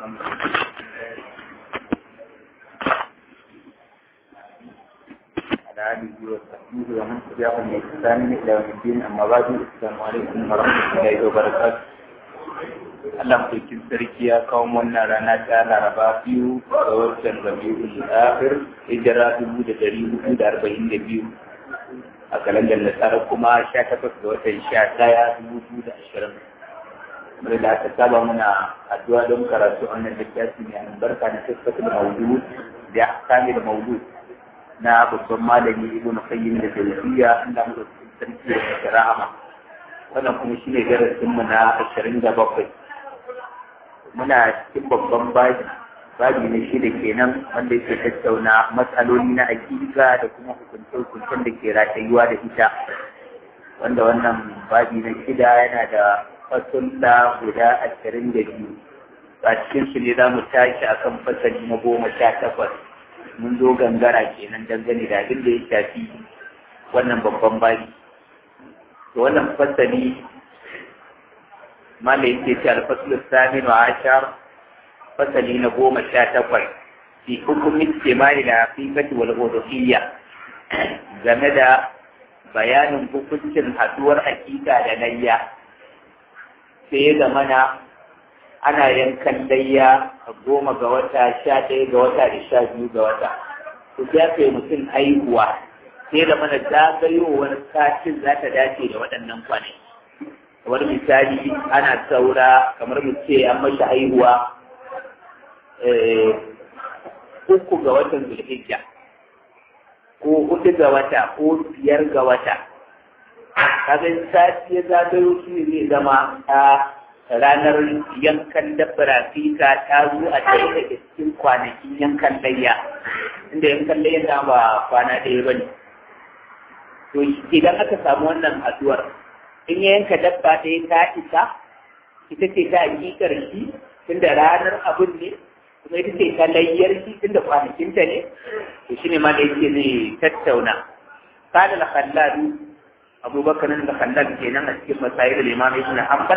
على آله وصحبه ومن تبعهم بإحسان إلى يوم الدين أما بعد السلام عليكم ورحمة الله وبركاته Allah mulkin sarki ya kawo wannan rana ta laraba biyu ga watan rabi'ul akhir hijira dubu da dari hudu da arba'in da biyu a kalandar nasara kuma sha takwas ga watan sha ɗaya dubu biyu da ashirin kamar da aka saba muna addu'a don karatu wannan littafi mai albarka na tattakin maudu da ahkami da maudu na babban malami ibnu qayyim da tawfiya Allah mulkin sarki da rahama wannan kuma shine darasin mu na ashirin da bakwai muna cikin babban baji baji ne shi da kenan wanda yake tattauna matsaloli na aƙida da kuma hukunce-hukuncen da ke ratayuwa da ita wanda wannan baji na shida yana da fasulla guda ashirin da biyu a cikin su ne za mu tashi akan fasali na goma sha takwas mun zo gangara kenan dangane da abin da ya shafi wannan babban baji to wannan fasali mala yake ce alfasul samin wa ashar fasali na goma sha takwas fi hukumin kimani da haqiqati wal uluhiyya game da bayanin hukuncin haduwar hakika da layya sai ga mana ana yankan layya a goma ga wata sha ɗaya ga wata da sha biyu ga wata to ya kai mutum haihuwa sai da mana zagayowar satin za ta dace da waɗannan kwanaki kamar misali ana saura kamar mu ce an mashi haihuwa uku ga watan zulhijja ko hudu ga wata ko biyar ga wata kaga sati ya zagayo shi zai zama a ranar yankan dabbar fika ta zo a ɗaya daga cikin kwanakin yankan layya inda yankan layya na ba kwana ɗaya ba ne to idan aka samu wannan haduwar in ya yanka dabba ɗaya ta isa ita ce ta hakikar shi tunda ranar abun ne kuma ita ce ta layyar shi tunda kwanakinta ne to shine ma da yake zai tattauna kada la khalladu abubakar da khallad kenan a cikin masayil al-imam ibn hanbal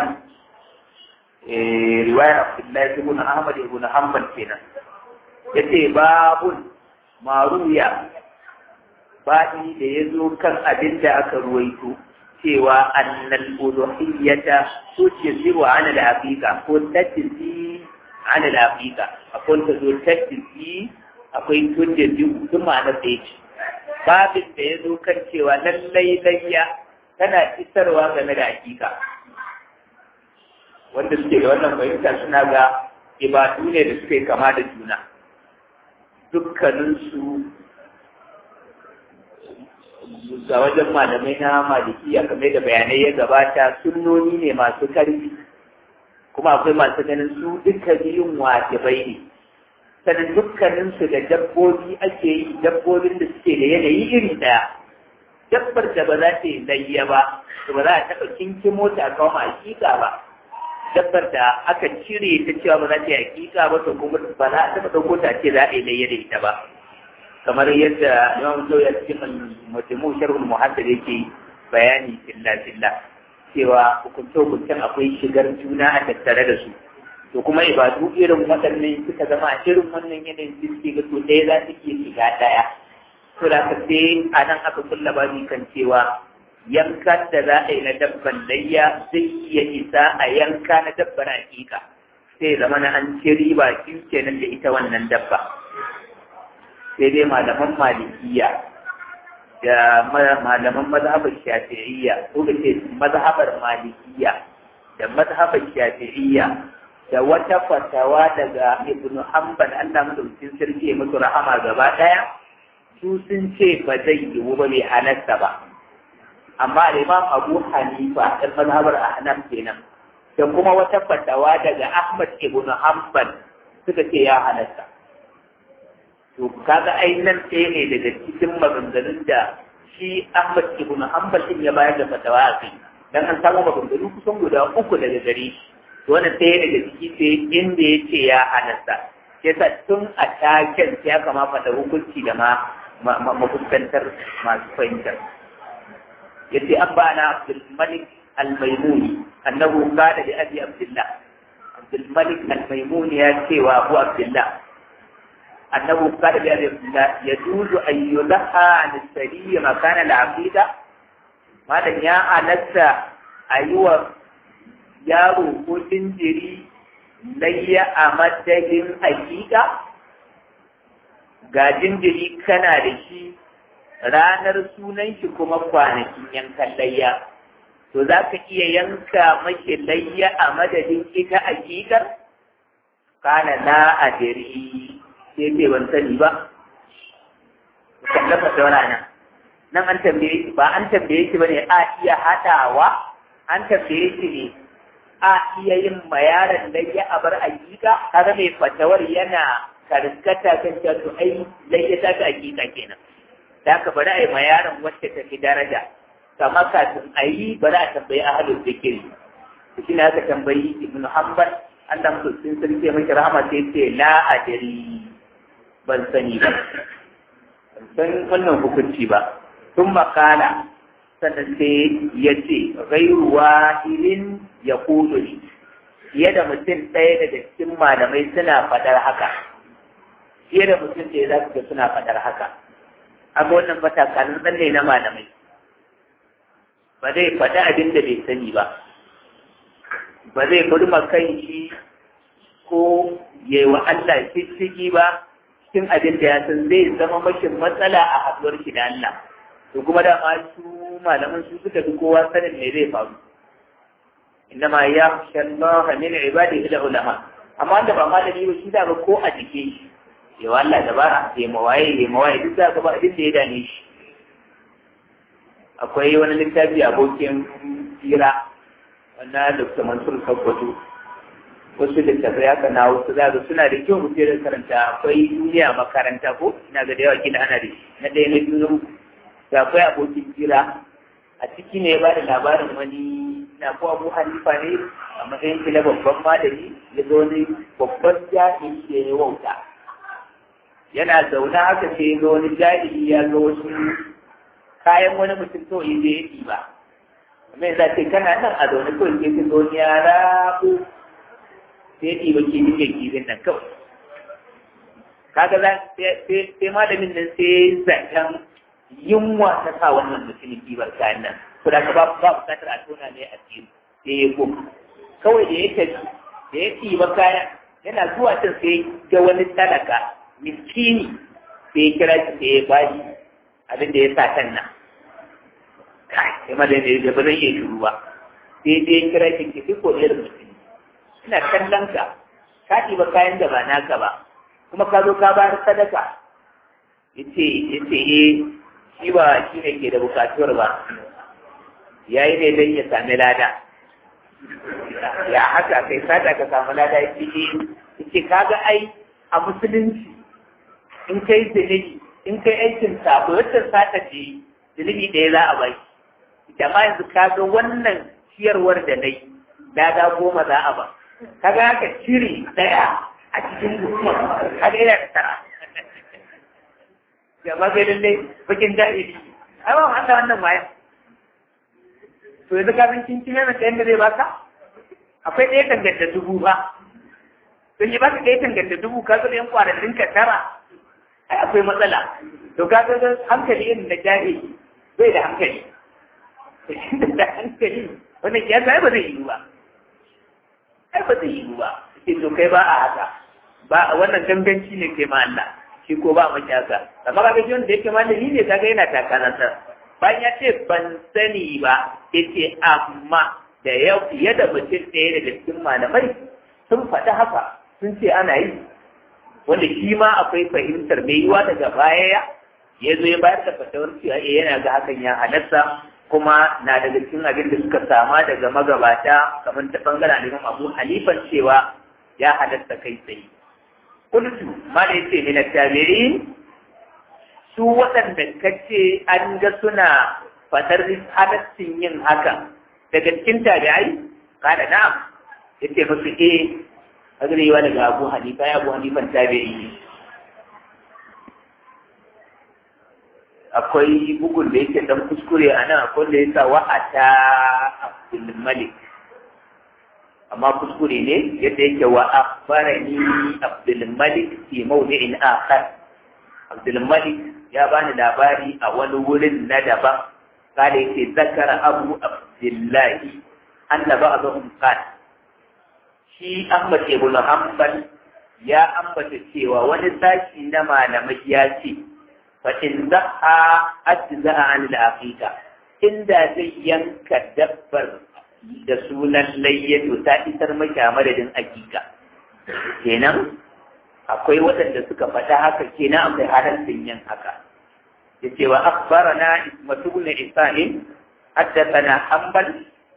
eh riwaya abdullahi ibn ahmad ibn hanbal kenan yace babun maruya baɗi da ya zo kan abin da aka ruwaito cewa annal uluhiyyata tujziru ala al-haqiqa ko tajzi ala al-haqiqa akwai ta zo tajzi akwai tujziru duk ma'anar da yake babin da ya zo kan cewa lallai layya tana isarwa game da hakika wanda suke da wannan fahimta suna ga ibadu ne da suke kama da juna dukkaninsu ga wajen malamai na malikiya game da bayanai ya gabata sunnoni ne masu karfi kuma akwai masu ganin su duka biyun wajibai ne sanin dukkaninsu da dabbobi ake yi dabbobin da suke da yanayi iri ɗaya dabbar da ba za ta yi layya ba to ba za a taɓa kinkin mota a kawo hakika ba dabbar da aka cire ta cewa ba za ta yi hakika ba to kuma ba za a taɓa ɗauko ta ce za a yi layya da ita ba kamar yadda Imam Zoya cikin Mujmu Sharhul Muhaddid yake bayani filla filla cewa hukunce hukuncen akwai shigar juna a tattare da su to kuma ibadu irin waɗannan suka zama a irin wannan yanayin suke ga to ɗaya za su iya shiga ɗaya to da ka sai a nan aka kulla babi kan cewa yankan da za a yi na dabban layya zai iya isa a yanka na dabban hakika sai zama na an ci riba kenan da ita wannan dabba sai dai malaman malikiya da malaman mazhabar shafi'iyya ko da ce mazhabar malikiya da mazhabar shafi'iyya da wata fatawa daga ibn hanbal Allah madaukakin sarki ya musu rahama gaba daya su sun ce ba zai yiwu ba bai halatta ba amma imam abu hanifa dan mazhabar ahnaf kenan da kuma wata fatawa daga ahmad ibn hanbal suka ce ya halatta to kaga ai nan ɗaya ne daga cikin maganganun da shi Ahmad ibn Hanbal din ya bayar da fatawa a kai dan an samu maganganu kusan guda uku daga gare shi to wannan ɗaya daga ciki sai inda ya ce ya halatta yasa tun a taken ya kama fata hukunci da ma mafuskantar masu fahimtar yace abba na Abdul Malik al-Maimuni annahu qala li Abi Abdullah abdulmalik al-maimun ya ce wa abu abdullah annahu qala bi abdullah yajuzu an yulaha an sariya makana al-aqida malam ya halatta ayuwa yaro ko jinjiri layya a madadin hakika ga jinjiri kana da shi ranar sunan shi kuma kwanakin yankan layya to za ka iya yanka mashi layya a madadin ita hakikar kana na adiri sai ce ban sani ba kallafa da wani nan nan an tambaye shi ba an tambaye shi bane a iya haɗawa an tambaye shi ne a iya yin ma yaron layya a bar hakika kaga mai fatawar yana karkata kan cewa to ai layya ta ta hakika kenan da aka bari a yi ma yaron wacce ta fi daraja kama kafin a yi bari a tambayi ahalul zikiri shi ne aka tambayi ibn hanbal Allah mutum sun ce mashi rahama sai ce la adri ban sani ba ban san wannan hukunci ba sun makala sannan sai ya ce gairu wahilin ya kudu ne fiye da mutum ɗaya daga cikin malamai suna faɗar haka fiye da mutum ɗaya za su ga suna faɗar haka aga wannan matakalin tsalle na malamai ba zai faɗi abin da bai sani ba ba zai burma kan shi ko yi wa Allah shishigi ba cikin abin da ya san zai zama mashin matsala a haɗuwar shi da Allah to kuma da ma su malaman su suka fi kowa sanin me zai faru innama ya Allah min ibadihi da ulama amma da ba malami ba shi da ba ko a jike shi yawa Allah dabara ya mawaye ya mawaye duk da ba abin da ya dane shi akwai wani littafi abokin tsira wanda Dr. Mansur Sakkwato wasu littafai haka na wasu za ga suna da kyau mutum da karanta akwai duniya makaranta ko ina ga da yawa kila ana da na ɗaya na biyu da akwai abokin tsira a ciki ne ya ba da labarin wani na ko Abu Hanifa ne a matsayin kila babban malami ya zo wani babban jami'i da ya wauta yana zaune haka sai ga wani jahili ya ga wasu kayan wani mutum kawai zai ya ɗiba mai za ce kana nan a zaune kawai ke fi zo ya rabu sai ya ɗiba kifin da kifin nan kawai kaga za sai malamin nan sai zaton yunwa ta sa wannan mutumin ɗibar kayan nan ko da ka ba ba bukatar a tona ne a tsiri sai ya goma kawai da ya tafi da ya ɗiba kayan yana zuwa can sai ga wani talaka miskini sai ya kira shi sai ya bashi abin da ya sa kan nan kai sai ma da ne da ba zan iya shiru ba sai dai ya kira shi ki ko irin mutum ina kallon ka ka ɗiba kayan da ba naka ba kuma ka zo ka bayar sadaka yace yace eh shi ba shi ne ke da bukatuwar ba yayi ne dan ya sami lada ya haka kai sata ka samu lada yace yace kaga ai a musulunci in kai zunubi in kai aikin sabo wacce sata ce zunubi ɗaya za a bai jama'a yanzu ka ga wannan ciyarwar da nai lada goma za a ba kaga haka cire ɗaya a cikin goma kaga yana da tara jama'a sai lallai bakin jahili ai ba haka wannan bayan to yanzu ka san kin cire mata yadda zai baka akwai ɗaya tanganta dubu ba sun yi baka ɗaya tanganta dubu ka zo da yan kwanakin ka tara ai akwai matsala to ka ga hankali irin da jahili bai da hankali da hankali wannan ya ai ba zai yi ba ai ba zai yi ba sai to kai ba a haka ba wannan ganganci ne kai ma Allah shi ko ba maki haka amma kaga shi wanda yake malami ne kaga yana takanansa bayan ya ce ban sani ba yace amma da yau fiye da mutum ɗaya daga cikin malamai sun faɗi haka sun ce ana yi wanda shi ma akwai fahimtar mai yiwa daga baya ya ya zo ya bayar da fatawar cewa eh yana ga hakan ya halatta kuma na daga cikin abin da suka sama daga magabata kamar ta bangaren Imam Abu Hanifan cewa ya halatta kai tsaye kullu ma da yace min tabirin su waɗanda kace an ga suna fatar halaccin yin haka daga cikin tabi'ai kada na'am yace musu eh agrewa daga Abu Hanifa ya Abu Hanifan tabi'i akwai bugun da yake dan kuskure a nan akwai da yasa wa'ata Abdul Malik amma kuskure ne yadda yake wa akhbarani Abdul Malik fi mawdi'in akhar Abdul Malik ya bani labari a wani wurin na daban kada yake zakara Abu Abdullahi anna ba'dhum qala shi Ahmad ibn Hanbal ya ambata cewa wani sashi na malamai ya ce fa in za'a ajza'a an al-aqiqa inda zai yanka dabbar da sunan layyato ta isar maki a madadin aqiqa kenan akwai waɗanda suka faɗa haka kenan akwai halaccin yin haka yace wa akhbarana ismatu ibn isanin haddathana hanbal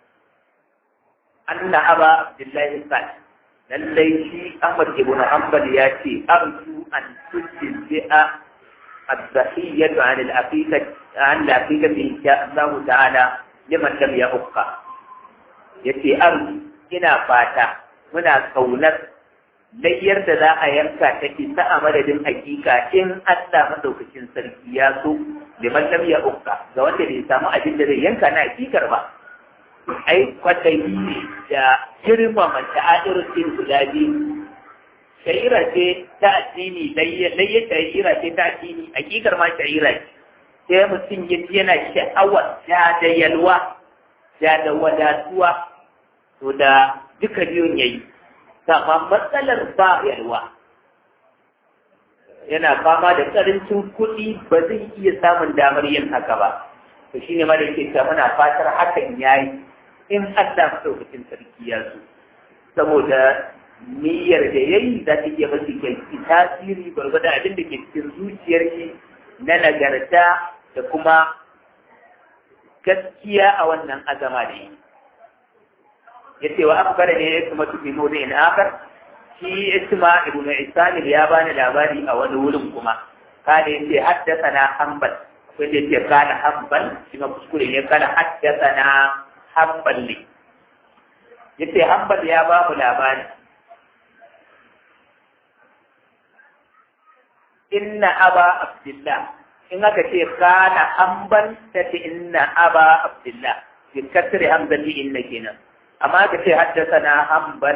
anna aba abdullahi qala lallai shi Ahmad ibn Hanbal ya ce arju an tujzi'a الضحية عن العقيقة عن العقيقة إن شاء الله تعالى لمن لم يؤقى yace an ina fata muna kaunar layyar da za a yanka ta isa a madadin hakika in Allah madaukakin sarki ya so liman lam ya ukka ga wanda bai samu abin da zai yanka na hakikar ba ai kwatayi ne da girmama ta'adirin guda biyu sha'ira ce ta addini layya sha'ira ce ta addini hakikar ma sha'ira ce sai mutum ya ji yana sha'awar da da yalwa da da wadatuwa to da duka biyun yayi amma matsalar ba yalwa yana fama da karancin kuɗi ba zai iya samun damar yin haka ba to shine ma da yake ta muna fatar hakan yayi in Allah madaukakin sarki ya so saboda niyyar da yayi za ta iya masu kyanki tasiri gwargwada abin da ke cikin zuciyar shi na nagarta da kuma gaskiya a wannan azama da yi ya ce wa akbara ne ya kuma tufi mu in akar shi isma ibn isamil ya bani labari a wani wurin kuma kada yace haddasa na hanbal akwai da yace kana hanbal shi ma kuskure ne kana haddasa na hanbal ne yace hanbal ya ba mu labari inna aba abdullah in aka ce kana hanbal ta ce inna aba abdullah bi kasri hanbal li inna kenan amma aka ce haddasa na hanbal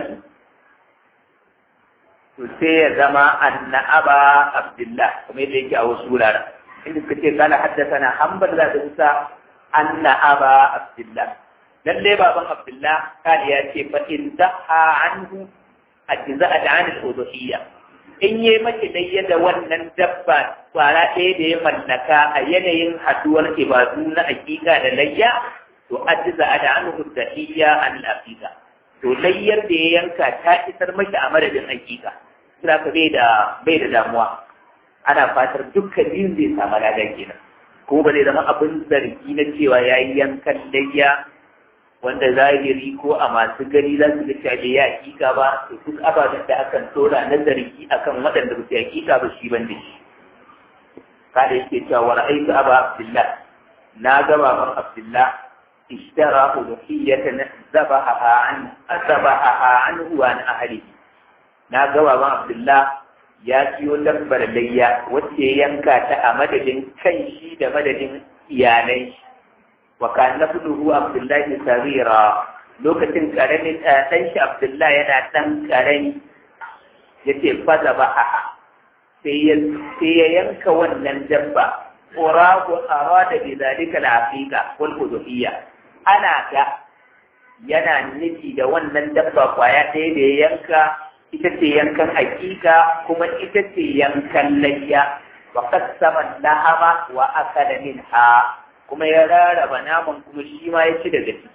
to sai ya zama anna aba abdullah kuma yadda yake a wasu wuraren inda suka ce kana haddasa na hanbal za ta kusa anna aba abdullah lalle baban abdullah kali ya ce fa in daha anhu ajza'a da an al-udhiyya in yi mace dai da wannan dabba kwara ɗaya da ya mallaka a yanayin haduwar ibadu na hakika da layya to ajza'a da an al-udhiyya an al-aqiqa to layyar da ya yanka ta isar mashi a madadin hakika kira ka bai da bai da damuwa ana fatar dukkan biyun zai samu ladan kenan ko ba zai zama abin zargi na cewa ya yi yankan layya wanda zahiri ko a masu gani za su ga cewa bai yi hakika ba to duk ababen da akan tora na zargi akan waɗanda ba su yi hakika ba shi ban da shi kada yake cewa wa ra'aytu aba abdullah na ga baban abdullah ishtara udhiyatan zabaha an zabaha anhu wa an ahlihi na ga baban abdullah ya siyo dabbar layya wacce ya yanka ta a madadin kan shi da madadin iyalai shi wa kan nafduhu abdullahi sarira lokacin karamin ɗan shi abdullah yana ɗan karami yace faza ba a sai ya yanka wannan dabba urahu arada bi zalika al-aqiqa wal udhiyya ana ga yana nufi da wannan dabba kwaya ɗaya da ya yanka ita ce yankan hakika kuma ita ce yankan layya wa qassama lahama wa akala minha kuma ya rarraba naman kuma shi ma ya ci daga ciki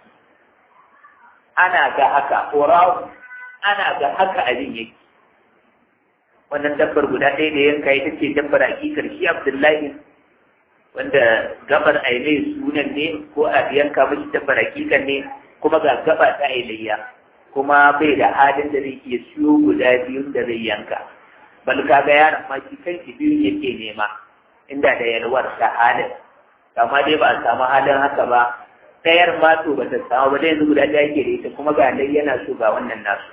ana ga haka urahu ana ga haka abin yake wannan dabbar guda ɗaya da yanka ita ce dabbar hakikar shi abdullahi wanda gabar ailai sunan ne ko a yanka mashi dabbar hakikar ne kuma ga gaba ta ailayya kuma bai da halin da zai iya siyo guda biyun da zai yanka bal kaga yaron ma shi kanshi biyun yake nema inda da yalwar ta halin amma dai ba a samu halin haka ba ɗayar ma to ba ta samu ba dai yanzu guda ɗaya ke da ita kuma ga dai yana so ga wannan nasu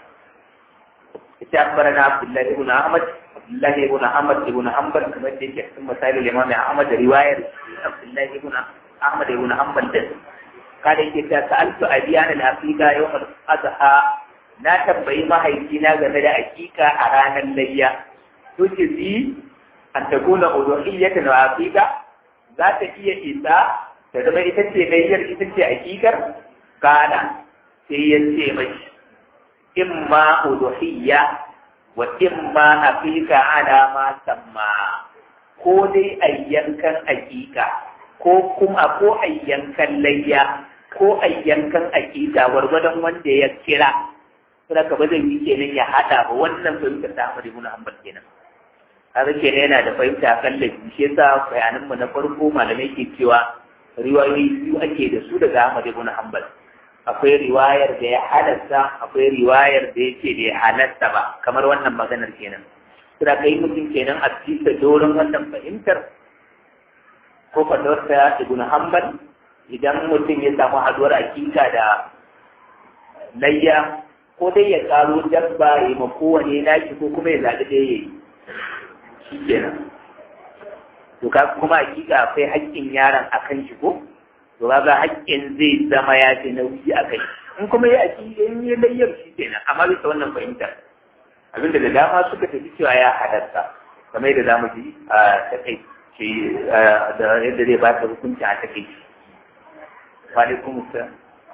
ita akbarana abdullahi ibn ahmad abdullahi ibn ahmad ibn hanbal kamar da yake cikin misalin imam ahmad riwayar abdullahi ibn ahmad ibn hanbal da kada yake ta sa'altu abiyana al-aqiqa yawm al-adha na tambayi mahaifina game da hakika a ranar layya to ce zi an ta kuna uduhiyyatan wa hakika za ta iya isa ta zama ita ce layyar ita ce hakikar kana sai ya ce mai imma uduhiyya wa imma hakika ala ma samma ko dai ayyankan hakika ko kuma ko ayyankan layya ko ayyankan hakika gwargwadon wanda ya kira saboda ka ba zai yi kenan ya hada ba wannan fahimtar ta Ahmad ibn Hanbal kenan kaga kenan yana da fahimta kan laifi shi yasa bayanan mu na farko malamai ke cewa riwayoyi biyu ake da su daga Ahmad ibn Hanbal akwai riwayar da ya halatta akwai riwayar da ya ce da ya halatta ba kamar wannan maganar kenan suna kai mutum kenan a bisa doron wannan fahimtar ko fatawar ta ibn Hanbal idan mutum ya samu haduwar akika da layya ko dai ya karo dabba ya ma kowane naki ko kuma ya zaɓi ɗaya ya yi shi kenan to ka kuma hakika akwai haƙƙin yaron a kan shi ko to ga haƙƙin zai zama ya fi nauyi a kai in kuma ya aki in yi layyar shi kenan amma bisa wannan fahimtar abinda da dama suka tafi cewa ya halarta kamar yadda zamu ji a takaice da yadda zai ba ta hukunci a takaice wa alaikum assalam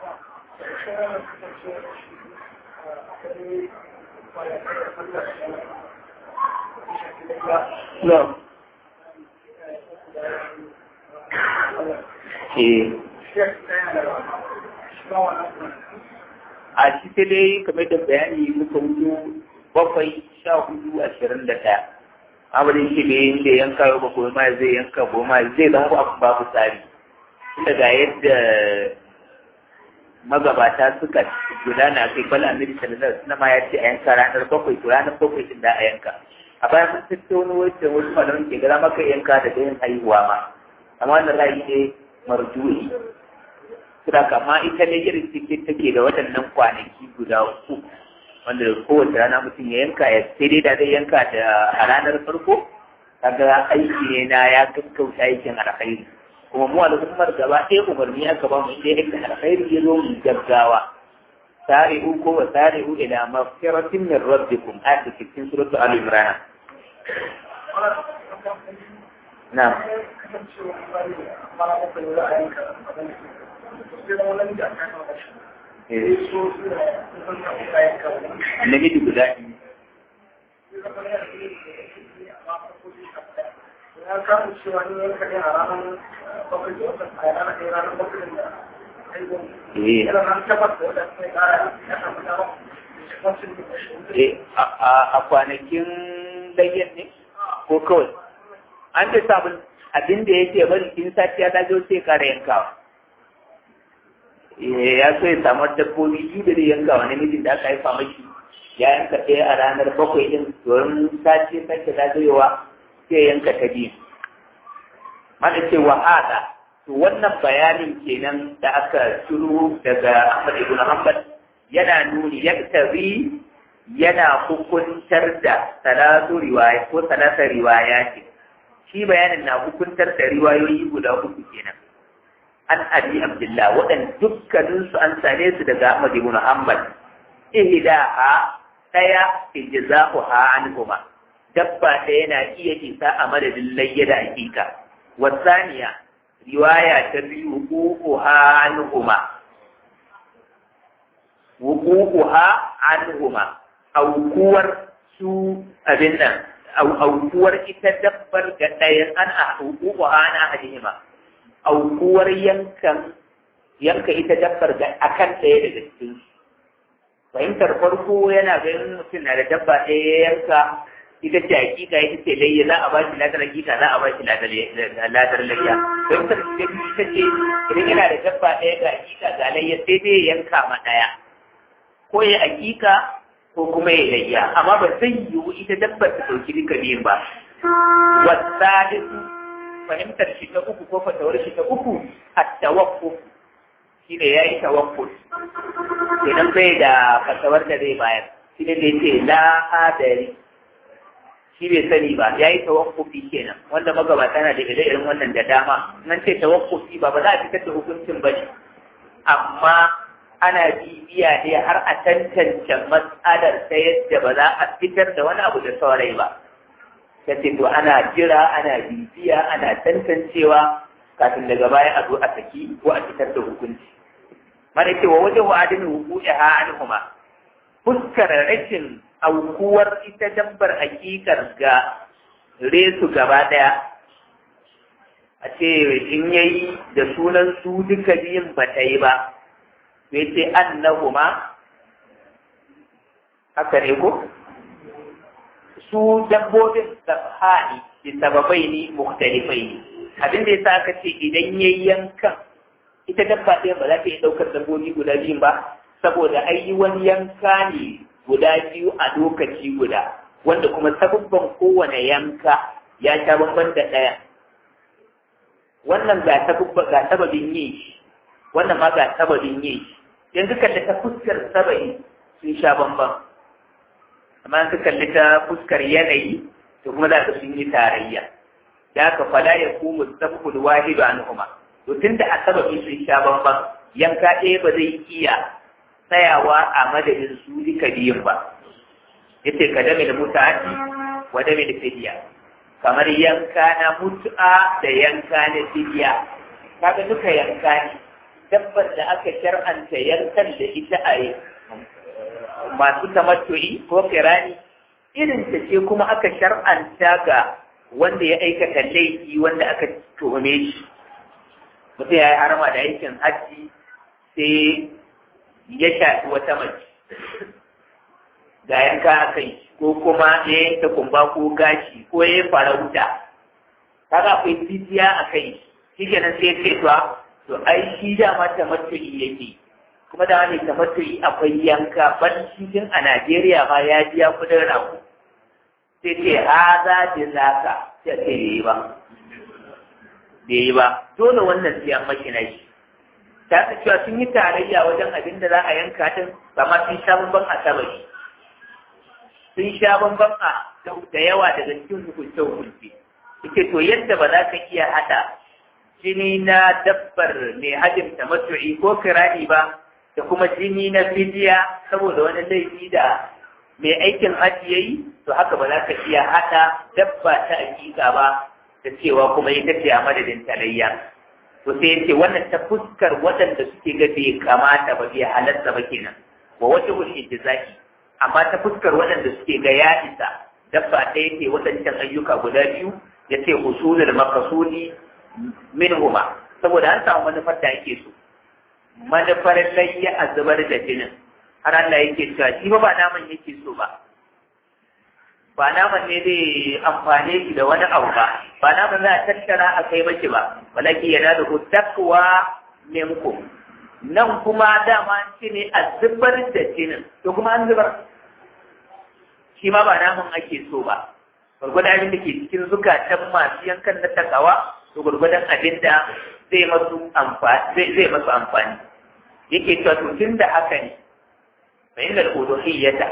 No. Eh. A shi sai dai kamar da bayani muka wuce bakwai sha hudu ashirin da ɗaya. Amurin shi da yin da yanka yau ba goma zai yanka goma zai zama abu babu tsari. Tunda ga yadda magabata suka gudana kai bal annabi sallallahu alaihi wasallam ya ce a yanka ranar bakwai to ranar bakwai din da a yanka a bayan mun tattauna wacce wasu malaman ke gara maka yanka da dayan haihuwa ma amma wannan ra'ayi ne marjuhi sura kama ita ne irin cikin take da waɗannan kwanaki guda uku wanda kowace rana mutum ya yanka ya sai dai da zai yanka da a ranar farko kaga aiki ne na ya gaggauta aikin alkhairi kuma mu al'ummar gaba ɗaya umarni aka ba mu inda ya aika alkhairi ya zo mu gaggawa sari'u ko wa sari'u ila maghfiratin min rabbikum ayat cikin suratul al imran na Namiji guda biyu. ya kawo cewa ni yanka ne a ranar bakwai da wata a ranar ɗaya ranar bakwai da haihuwa. Eh, Yana nan tabbas da wadda sai ƙara ya samu dama. Wasu ne eh, a a kwanakin layyan ne ko kawai an ce sabon abin da yake bari in sati ya dajo sai kare yankawa Eh, ya so ya samu dabbobi biyu da zai yankawa namijin da aka haifa mashi ya yanka ɗaya a ranar bakwai ɗin domin sati ya sake dajowa sai yanka ta biyu mana ce wa hada to wannan bayanin kenan da aka shiru daga Ahmad ibn Hanbal yana nuni yaktabi yana hukuntar da salatu riwaya ko salata riwaya ce shi bayanin na hukuntar da riwayoyi guda uku kenan an abi abdullah waɗanda dukkaninsu an same su daga Ahmad ibn Hanbal ihdaha daya ijza'uha anhuma dabba ɗaya na iya isa a madadin layya da hakika wasaniya riwaya ta biyu wuquha anhuma wuquha anhuma aukuwar su abin nan aukuwar ita dabbar ga ɗayan an a wuquha an ahadihima aukuwar yankan yanka ita dabbar ga akan ɗaya daga cikin su fahimtar farko yana ganin mutum na da dabba ɗaya ya yanka ita ce hakika ita ce layya za a ba shi ladar hakika za a ba shi ladar layya fahimtar da ita ce idan yana da dabba ɗaya ga hakika ga layya sai dai ya yanka ma ɗaya ko ya hakika ko kuma ya layya amma ba zai yiwu ita dabbar ta ɗauki duka biyun ba wasalisu fahimtar shi ta uku ko fatawar shi ta uku at-tawakkuf shi ne ya yi tawakkul idan bai da fatawar da zai bayar shi ne da ya ce la adari shi bai sani ba ya yi tawakkufi kenan wanda magabata na da irin wannan da dama nan ce tawakkufi ba ba za a fitar da hukuncin ba ne amma ana bibiya ne har a tantance matsalar ta yadda ba za a fitar da wani abu da saurai ba ta ce to ana jira ana bibiya ana tantancewa kafin daga baya a zo a saki ko a fitar da hukunci mana cewa wajen wa'adin hukuki ha anhuma fuskar rashin aukuwar ita dabbar hakikar ga resu gaba daya a ce in yayi da sunan su duka biyun ba ta yi ba sai ce annahuma haka ne ko su dabbobin sabhani bi sababai ne mukhtalifai ne abin da yasa aka ce idan yayi yankan ita dabba ɗaya ba za ta iya ɗaukar dabbobi guda biyun ba saboda ai wani yanka ne guda biyu a lokaci guda wanda kuma sababban kowane yanka ya sha bamban da ɗaya wannan ga sababba ga sababin yin shi wannan ma ga sababin yin shi yanzu kalli ta fuskar saba'i sun sha bamban amma su kalli ta fuskar yanayi to kuma za ka sun yi tarayya da aka fala ya kuma sababul wahidu anhuma to tunda a sababi sun sha bamban yanka ɗaya ba zai iya tsayawa a madadin su duka biyun ba yace ka dame da mutati wa dame da fidiya kamar yanka na mutu'a da yanka na fidiya kaga duka yanka ne dabbar da aka shar'anta yankan da ita a yi masu tamattu'i ko kirani irin ta ce kuma aka shar'anta ga wanda ya aikata laifi wanda aka tuhume shi mutum ya yi harama da aikin hajji sai ya shafi wata mace ga yanka a kai ko kuma ya yanka kumba ko gashi ko ya yi farauta kaga akwai fidiya a kai shi kenan sai ya ce to to ai shi dama tamattu'i yake kuma da wani tamattu'i akwai yanka ban cikin a Najeriya ma ya biya kudin rago sai ce ha za da zaka sai ce yi ba bai yi ba dole wannan siyan makina shi ta ta cewa sun yi tarayya wajen abin da za a yanka din amma sun sha bamban a sabari sun sha bamban a da yawa daga cikin hukunce hukunce yake to yadda ba za ka iya hada jini na dabbar mai hajjin tamattu'i ko kirani ba da kuma jini na fidiya saboda wani laifi da mai aikin hajji yayi to haka ba za ka iya hada dabba ta hakika ba da cewa kuma ita ce a madadin talayya to sai ya ce wannan ta fuskar waɗanda suke ga bai kamata ba bai halatta ba kenan wa wata wani zaki amma ta fuskar waɗanda suke ga ya isa dabba ɗaya ce waɗancan ayyuka guda biyu ya ce usulul makasudi minhuma saboda an samu manufar da ake so manufar layya a zubar da jinin har Allah yake cewa shi ba ba naman yake so ba ba naman ne zai amfane shi da wani abu ba ba naman za a tattara a kai maki ba walaki yana da ku takwa minku nan kuma dama shi ne a zubar da jinin to kuma an zubar shi ma ba naman ake so ba gwargwadon abin da ke cikin zukatan masu yankan na takawa to gwargwadon abin da zai masu amfani zai masu amfani yake cewa to tun da haka ne fa inda al-uluhiyyata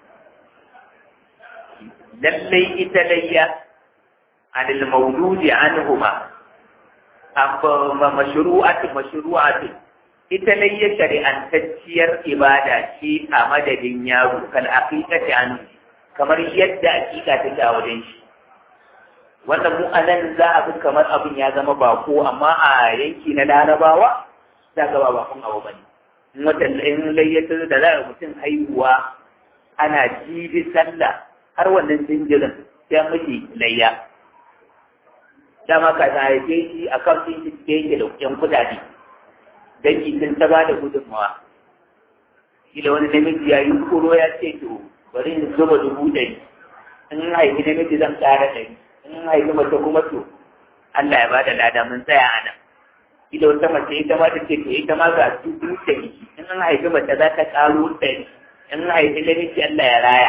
lallai ita layya anil mawludi anhuma amma mashru'atu mashru'atu ita layya shari'antacciyar ibada ce a madadin yaro kal aqiqati anhu kamar yadda aqiqa take a wajen shi wannan mu anan za a fi kamar abin ya zama bako amma a yanki na larabawa za ga ba bakon abu bane in wata in layyata da za a mutum haihuwa ana jibi sallah har wannan jinjirin sai an miji layya dama ka ta haife shi a kan sun shi yake da yan kudade dangi sun ta ba da gudunmawa kila wani namiji ya yi kuro ya ce to bari in zuba dubu ɗari in haifi namiji zan ƙara ɗari in haifi mace kuma to Allah ya bada lada mun tsaya a nan ila wata mace ita ma ta ce to ita ma ga dubu ɗari in an haifi mace za ta ƙaro ɗari in an haifi namiji Allah ya raya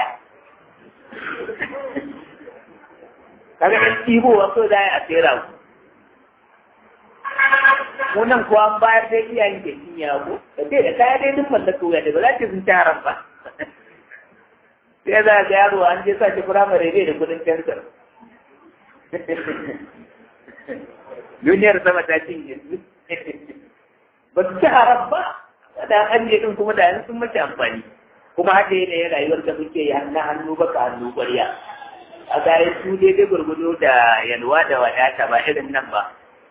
kaga ɗan ɗibowa so za a tsera ku wannan kuwa an bayar da iyayen da shi ya ko da ce da kaya dai duk mallaka wuya da ba za ta sun ci haram ba sai za ga yaro an je sa shi firamare bai da kudin fensir duniyar sama ta cinye ba su ci haram ba da an je din kuma da yanzu sun mace amfani kuma haka yana yin rayuwar da muke yi na hannu baka hannu ƙwarya a gaya su daidai gurgudu da yalwa da wadata ba irin nan ba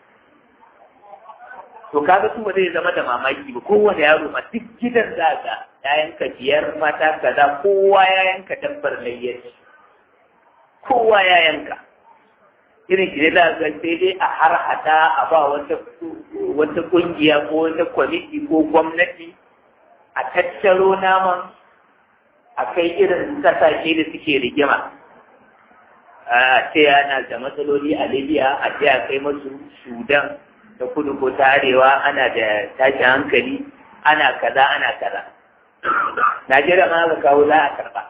to kaga su ba zai zama da mamaki ba kowane yaro ma duk gidan za ga yayanka biyar mata kaza kowa ya yanka dabbar layyaci kowa ya yanka irin ki da ga sai dai a har hada a ba wata wata kungiya ko wata kwamiti ko gwamnati a tattaro naman a kai irin kasashe da suke rigima a ce ana da matsaloli a libya a ce a kai masu sudan da kudu ko ta arewa ana da tashin hankali ana kaza ana kaza najeriya ma ga kawo za a karba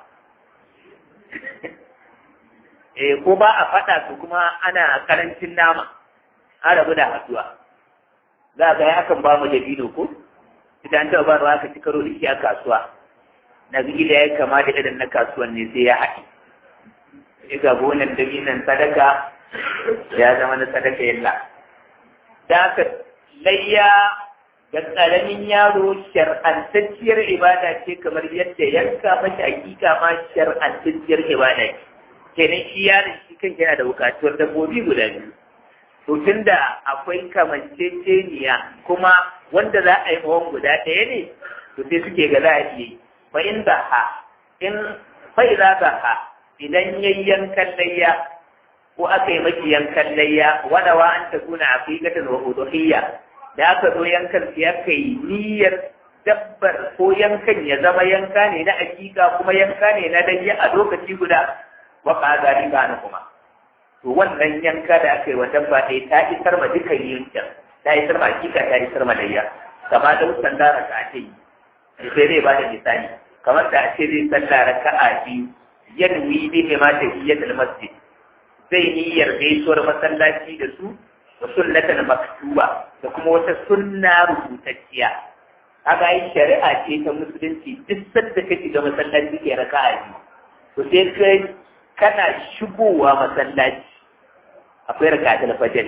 eh ko ba a faɗa su kuma ana karancin nama an rabu da haduwa za ga ya akan ba mu da bino ko idan ta ba ruwa ka ci karo da shi a kasuwa na gida ya kama da irin na kasuwan ne sai ya haɗe sai ga gonan dabinan sadaka ya zama na sadaka yalla da haka layya ga ƙaramin yaro shar'antacciyar ibada ce kamar yadda yanka mashi hakika ma shar'antacciyar ibada ce kenan shi yaron shi kan yana da bukatuwar dabbobi guda biyu to tunda akwai kamanceceniya kuma wanda za a yi mawan guda ɗaya ne to sai suke ga za a iya yi fa in ha in fa idza ha idan yayyankan layya ko aka yi maki yankan layya wadawa an ta kuna aqiqatan wa udhiyya da aka zo yankan sai aka yi niyyar dabbar ko yankan ya zama yanka ne na aqiqa kuma yanka ne na layya a lokaci guda wa qada riba na kuma to wannan yanka da aka yi wa dabba ɗaya ta isar ma dukan yankin ta isar ma aqiqa ta isar ma layya kama da wutan da raka ake yi sai zai ba da misali kamar da ake zai sallah raka'a biyu yanwi bihi ma tahiyatul masjid zai niyyar gaisuwar masallaci da su da sunnatan maktuba da kuma wata sunna rubutacciya haka yi shari'a ce ta musulunci duk sanda ka shiga masallaci ke raka'a biyu to sai kai kana shigowa masallaci akwai raka'atul fajr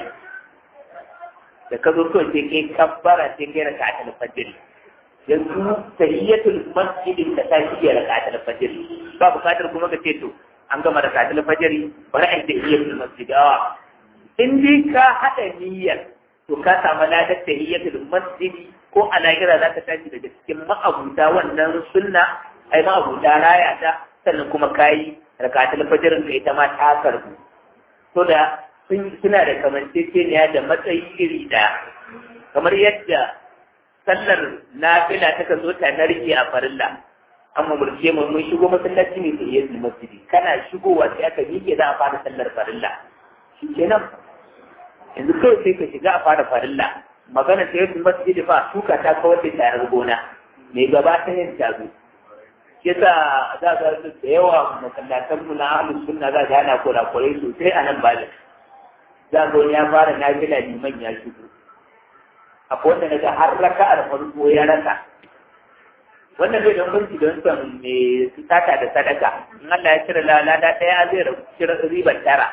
da ka zo kawai sai kai kabbara sai kai raka'atul fajr yanzu tahiyyatul masjidin da ta shige raka'atul fajr ba bukatar kuma ka ce to an gama raka'atul fajr bari a tahiyyatul masjid a in dai ka hada niyyar to ka samu ladar tahiyyatul masjid ko a lahira za ka tashi daga cikin ma'abuta wannan sunna ai ma'abuta raya ta sannan kuma kayi raka'atul fajr ka ita ma ta karbu to da suna da kamanceceniya da matsayi iri ɗaya kamar yadda sallar nafila ta kan zo ta narke a farilla an mamurce mu mun shigo masallaci ne sai yadda masjidi kana shigowa sai aka miƙe za a fara sallar farilla shi kenan yanzu kawai sai ka shiga a fara farilla magana ta yadda masjidi fa shuka ta kawar da tarar gona mai gaba ta yin tazo yasa za ga da yawa masallatan mu na ahlus sunna za ga ana kurakurai sosai a nan bada za ga ya fara nafila liman ya shigo akwai wanda daga har raka'ar farko ya rasa wannan bai don banki don son mai sata da sadaka in Allah ya cire lalada ɗaya zai cire ribar tara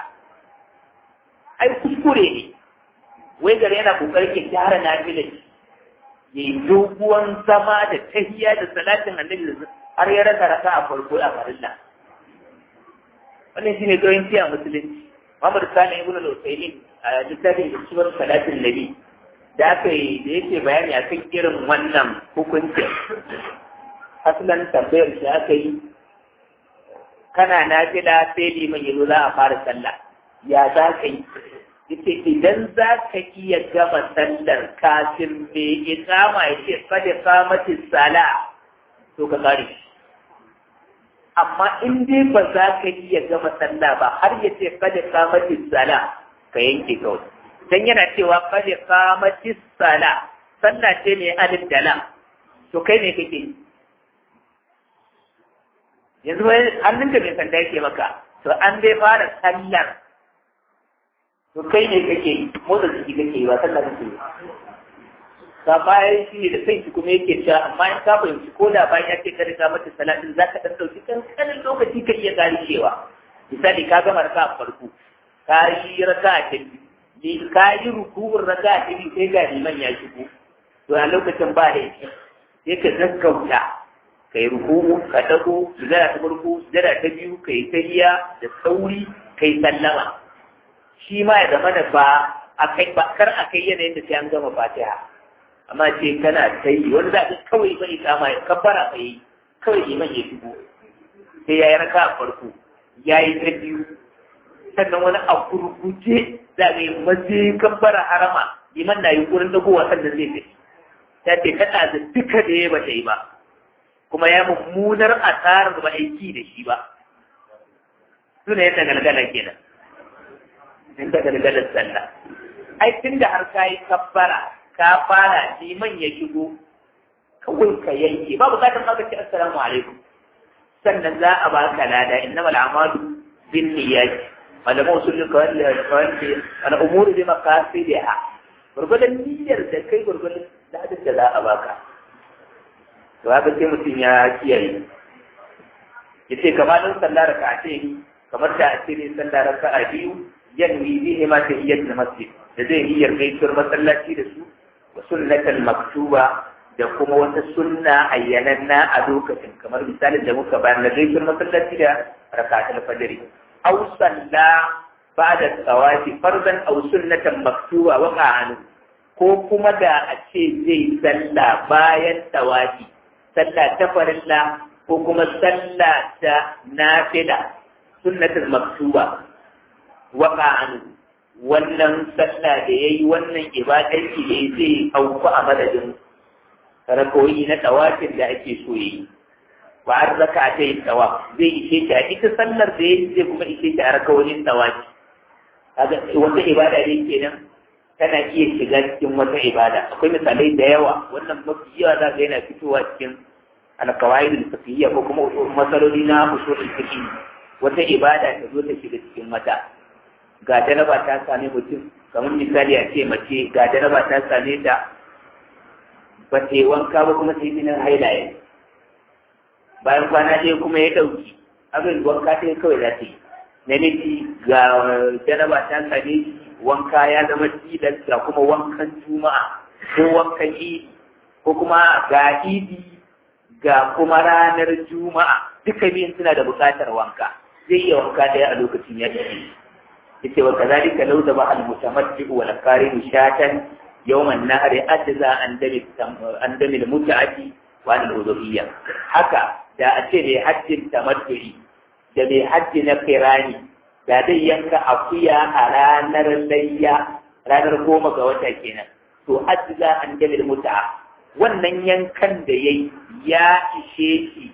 ai kuskure ne wai gare yana kokarin ya gyara nafilan ya yi doguwan zama da tahiya da salatin annabi har ya rasa raka a farko a farilla wannan shine goyin tiya musulunci Muhammad Sani ibn al-Usaymin a littafin da suwar salatin nabi da aka yi da yake bayani akan irin wannan hukuncin asalin tambayar shi aka yi kana nafila sai liman yazo za a fara sallah ya za ka yi yace idan za ka iya gama sallar kafin mai iqama ya ce kada qamati sala to ka kare amma in dai ba za ka iya gama sallah ba har ya ce kada qamati sala ka yanke kawai dan yana cewa kada qamati sala sallah ce mai alif da lam to kai ne kake yanzu wai hannunka mai sanda yake maka to an dai fara sallar to kai ne kake motsa jiki kake yi ba sallar kake yi ka bayan shi da sai kuma yake cewa amma in ka fahimci ko da bayan ya ce ka riga mata salatin za ka ɗan ɗauki kankanin lokaci ka iya gane cewa misali ka gama raka a farko ka yi raka a ta biyu ka yi rukuwar raka a ta biyu sai ga liman ya shigo to a lokacin ba da yake sai ka gaggauta ka yi rukuku ka dago sujada ta farko sujada ta biyu ka yi tahiya da sauri ka yi sallama shi ma ya zama da ba a kai ba kar a kai yanayin da sai an gama fatiha amma ce kana ta yi wani za ka kawai bai kama ya kabbara ka yi kawai iman ya shigo sai ya yi raka a farko ya yi ta biyu sannan wani a gurguje za ka yi maje kabbara harama iman na yi wurin dagowa sannan zai tafi ta ce kana da duka da ya bata yi ba kuma ya mummunar asarar ba aiki da shi ba suna yadda galgala kenan inda galgalar sallah ai tun da har ka yi kabbara ka fara liman ya shigo kawai ka yanke ba bukatar maka ce assalamu alaikum sannan za a baka lada innama al'amalu bin niyyati malamu usulul kawai kawai ana umuru bi maqasidiha gurgudan niyyar da kai gurgudan ladin da za a baka to haka sai mutum ya kiyaye yace kamar sallar raka'a ce kamar da a ce sallar raka'a biyu yanwi bihi ma tahiyyatul masjid da zai yi gaisuwar masallaci da su wa sunnatul maktuba da kuma wata sunna ayyananna a lokacin kamar misalin da muka bayar na gaisuwar masallaci da rakatul fajr aw salla ba'da tsawafi farzan aw sunnatan maktuba wa qa'anu ko kuma da a ce zai salla bayan tsawafi salla ta farilla ko kuma salla ta nafila sunnatul maktuba waka an wannan sallah da ya yi wannan ibadarki da ya zai auku a madadin rakawoyi na tawafin da ake so yi ba an raka ta yi tawa zai ishe ta a ita sallar da ya zai kuma ishe ta a rakawoyin tawafi wata ibada ne kenan tana iya shiga cikin wata ibada akwai misalai da yawa wannan mafi yawa za ga yana fitowa cikin alkawai da ko kuma matsaloli na usulul fiqh wata ibada ta zo ta shiga cikin mata ga jaraba ta same mutum kamar misali a ce mace ga jaraba ta same ta ba ta yi wanka ba kuma ta yi jinin hailaye bayan kwana ɗaya kuma ya ɗauki abin wanka ta kawai za ta yi namiji ga jaraba ta same shi wanka ya zama tilas ga kuma wankan juma'a ko wankan idi ko kuma ga idi ga kuma ranar juma'a duka biyun suna da buƙatar wanka zai iya wanka ɗaya a lokacin ya ce yace wa kazalika law da ba'al mutamatti wal qarin shatan yawm an-nahri ajza an dami an dami al-muta'ati wa al-udhiyya haka da a ce mai hajjin tamattu'i da mai hajji na kirani da zai yanka akuya a ranar layya ranar goma ga wata kenan to ajza an dami al-muta'a wannan yankan da yayi ya ishe shi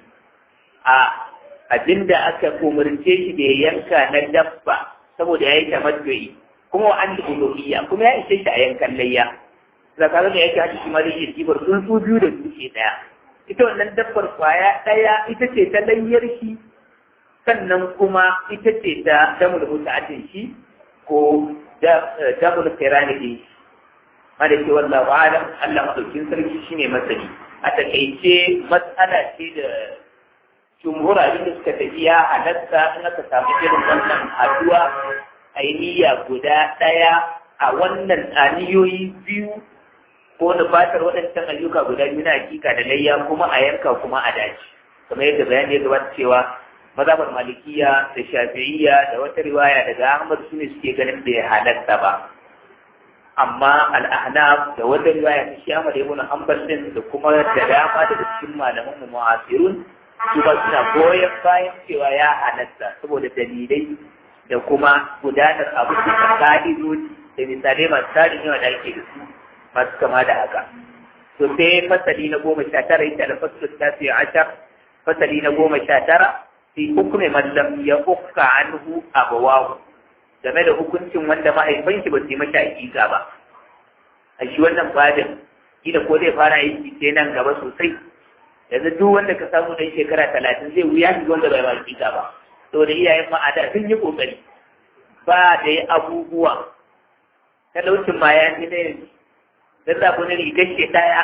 a abinda aka umarce shi da ya yanka na dabba saboda ya yi tamattu'i kuma wa an uluhiyya kuma ya ishe shi a yankan layya zakarar da yake haɗi shi ma da iya kibar tsuntsu biyu da dutse ɗaya ita wannan dabbar kwaya ɗaya ita ce ta layyar shi sannan kuma ita ce ta damul muta'atin shi ko damul kirani ɗin shi ma da ke wallahu alam Allah madaukin sarki shine masani a takaice matsala ce da jumhur abin da suka tafi ya halatta in aka samu irin wannan haduwa ainiya guda ɗaya a wannan aniyoyi biyu ko da fatar waɗancan ayyuka guda biyu na hakika da layya kuma a yanka kuma a daji kamar yadda bayani ya gabata cewa mazhabar malikiya da shafi'iyya da wata riwaya daga ahmad su ne suke ganin da ya halatta ba amma al'ahnaf da wata riwaya ta shi ahmad ibn hanbal din da kuma da dama daga cikin malaman mu mu'asirun su ba suna goyon bayan cewa ya halatta saboda dalilai da kuma gudanar abu da ka'idoji da misalai masu tarin yawa da ake da su masu kama da haka. To sai fasali na goma sha tara ita da fasalin ta fiye ashar fasali na goma sha tara sai hukume mallam ya ukka anhu abawahu game da hukuncin wanda mahaifan shi ba su yi mata hakika ba. A shi wannan fadin kila ko zai fara aiki sai nan gaba sosai yanzu duk wanda ka samu dan shekara talatin zai wuya shi wanda bai ba hakika ba. Saboda iyayen ma'ada sun yi kokari ba da yi abubuwa talaucin ma ya fi na yanzu da za ku rigar shi ɗaya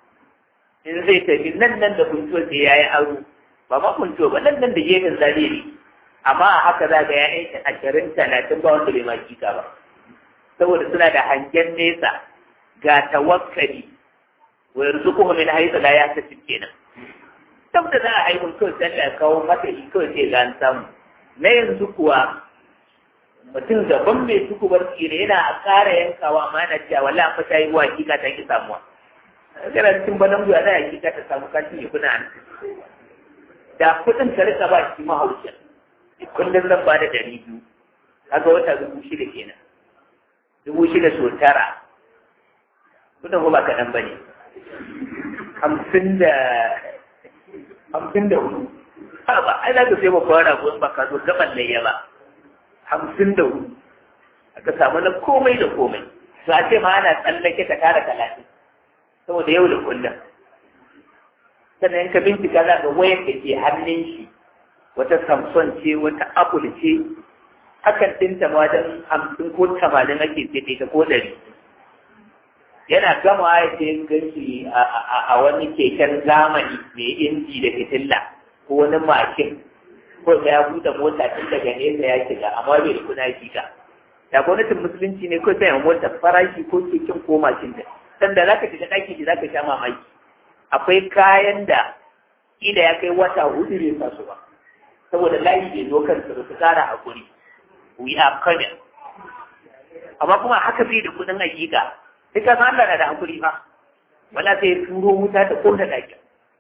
in zai tafi nan nan da kuntuwa sai ya yi aro ba ma kuntuwa ba nan nan da gefen zaliri amma a haka za ga ya'yan shi ashirin talatin ba wanda bai ma kika ba saboda suna da hangen nesa ga tawakkali wa yarzuquhu min haythu la yahtasib kenan tab da za a haihu kawai sai Allah ya kawo mata shi kawai sai ga an samu na yanzu kuwa mutum gaban mai suku bar tsire yana a ƙara yankawa amma yana cewa wallahi fa ta yi wa hakika ta ki samuwa kana cikin banan guya da hakika ta samu kashi ya kuna an da kuɗin ka rika ba shi mahaucin kullum zan ba da ɗari biyu kaga wata dubu shida kenan dubu shida so tara kudin ba kaɗan ba ne hamsin da hamsin da hudu ha ba ai za ka sai babban rago in ba ka zo gaban layya ba hamsin da hudu aka samu na komai da komai to a ce ma ana tsallake ka tara talatin saboda yau da kullum sannan ka bincika za ka wayar da ke hannun shi wata samson ce wata apple ce hakan ɗinta ma don hamsin ko tamanin ake sai ta ko ɗari yana gama ya ce ganshi a wani keken zamani mai inji da fitilla ko wani mashin ko ya buɗe mota tun daga nesa ya shiga amma bai da kuna shiga da gwamnatin musulunci ne ko sai mota farashi ko keken ko mashin da sanda za ka shiga ɗaki shi za ka sha mamaki akwai kayan da ila ya kai wata hudu bai sa su ba saboda layi bai zo kansu da su kara hakuri we are coming amma kuma haka bai da kudin hakika sai ka san Allah na da hakuri fa wala sai turo wuta ta kona daki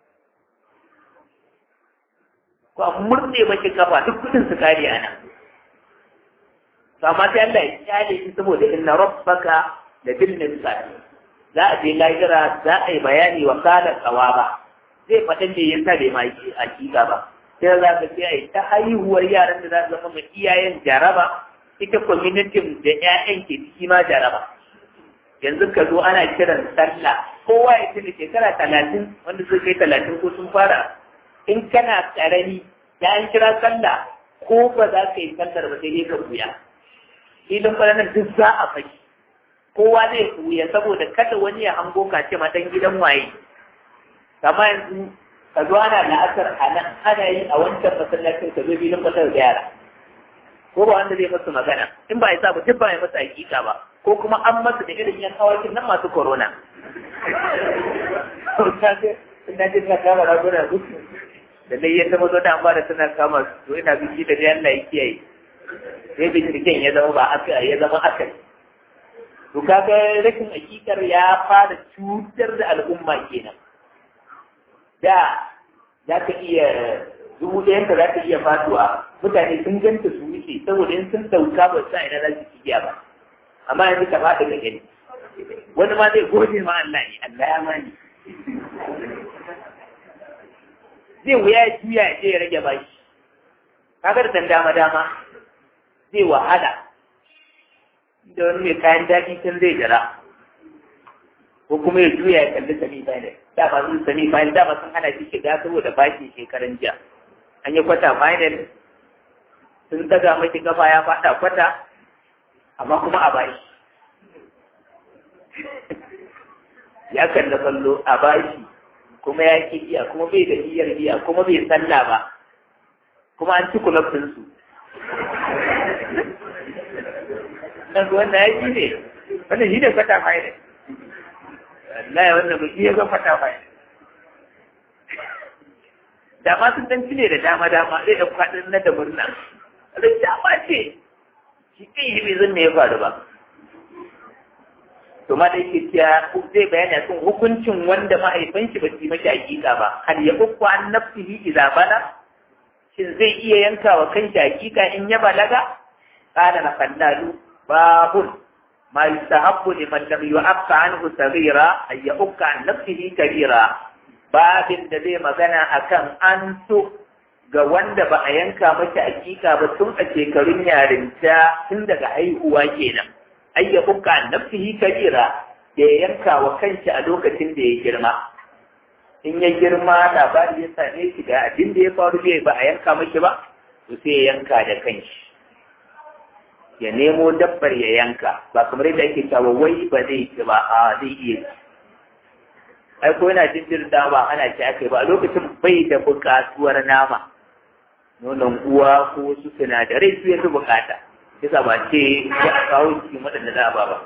ko a murne mace kafa duk kudin su kare ana to amma sai Allah ya kyale shi saboda inna rabbaka la bil mirsad za a je lahira za a yi bayani wa kala tsawaba zai faɗin da yasa bai ma hakika ba sai za ka ce ai ta haihuwar yaran da za su zama mai iyayen jaraba ita kwamitin da 'ya'yan ke ciki ma jaraba yanzu ka zo ana kiran sallah kowa ya tuni shekara talatin wanda sun kai talatin ko sun fara in kana karami da an kira sallah ko ba za ka yi sallar ba sai dai ka buya filin kwanan duk za a faki kowa zai buya saboda kada wani ya hango ka ce ma dan gidan waye kama yanzu ka zo ana la'asar a nan ana yi a wancan masallacin ka zo filin kwatar da yara ko ba wanda zai masu magana in ba ya sa ba duk ba ya masa hakika ba ko kuma an masa da irin yan kawakin nan masu corona ina jin na kama raguna su da dai ya zama zo da an ba da suna kama su to ina biki da dai Allah ya kiyaye sai binciken ya zama ba aka ya zama aka to kaga rashin hakikar ya fara cutar da al'umma kenan da za ka iya dubu ɗayan ka za ka iya fatuwa mutane sun ganta su wuce saboda in sun sauka ba sa ina za su kiyaye ba amma yanzu ka faɗi ka gani wani ma zai gode ma Allah ne Allah ya mani zai wuya ya juya ya je ya rage bashi kaga da dama dama zai wahala da wani mai kayan daɗi can zai jira ko kuma ya juya ya kalli sami final dama sun sami final dama sun hana shi shiga saboda bashi shekaran jiya an yi kwata final sun daga mashi kafa ya faɗa kwata amma kuma a bashi ya kalla kallo a bashi kuma ya ki iya kuma bai da niyyar iya kuma bai salla ba kuma an ci kulab din su dan wannan ya ji ne wannan shi ne fata mai ne wallahi wannan ba shi ya ga fata mai da ma sun dan cile da dama dama zai da fadin na da murna da dama ce shi kan yi bai zan me ya faru ba to ma dai kiya zai bayani akan hukuncin wanda mahaifin shi ba su yi mashi hakika ba hal ya ukku an nafsihi idza bala shin zai iya yanka wa kanshi hakika in ya balaga qala na fallalu babun ma yustahabbu liman lam yu'affa anhu saghira ay yukka an nafsihi kabira babin da zai magana akan an so ga wanda ba a yanka mashi hakika ba tun a shekarun yarinta tun daga haihuwa kenan ay ya buka nafsihi kabira da ya yanka wa kanshi a lokacin da ya girma in ya girma labari ya same shi ga abin da ya faru bai ba a yanka mashi ba to sai ya yanka da kanshi ya nemo dabbar ya yanka ba kamar yadda ake cewa wai ba zai ci ba a zai iya ci ai ko yana jinjir da ba ana ci aka ba a lokacin bai da bukatuwar nama nonon uwa ko wasu sinadarai su ya fi bukata yasa ba ce ya a kawo cikin waɗanda za a ba ba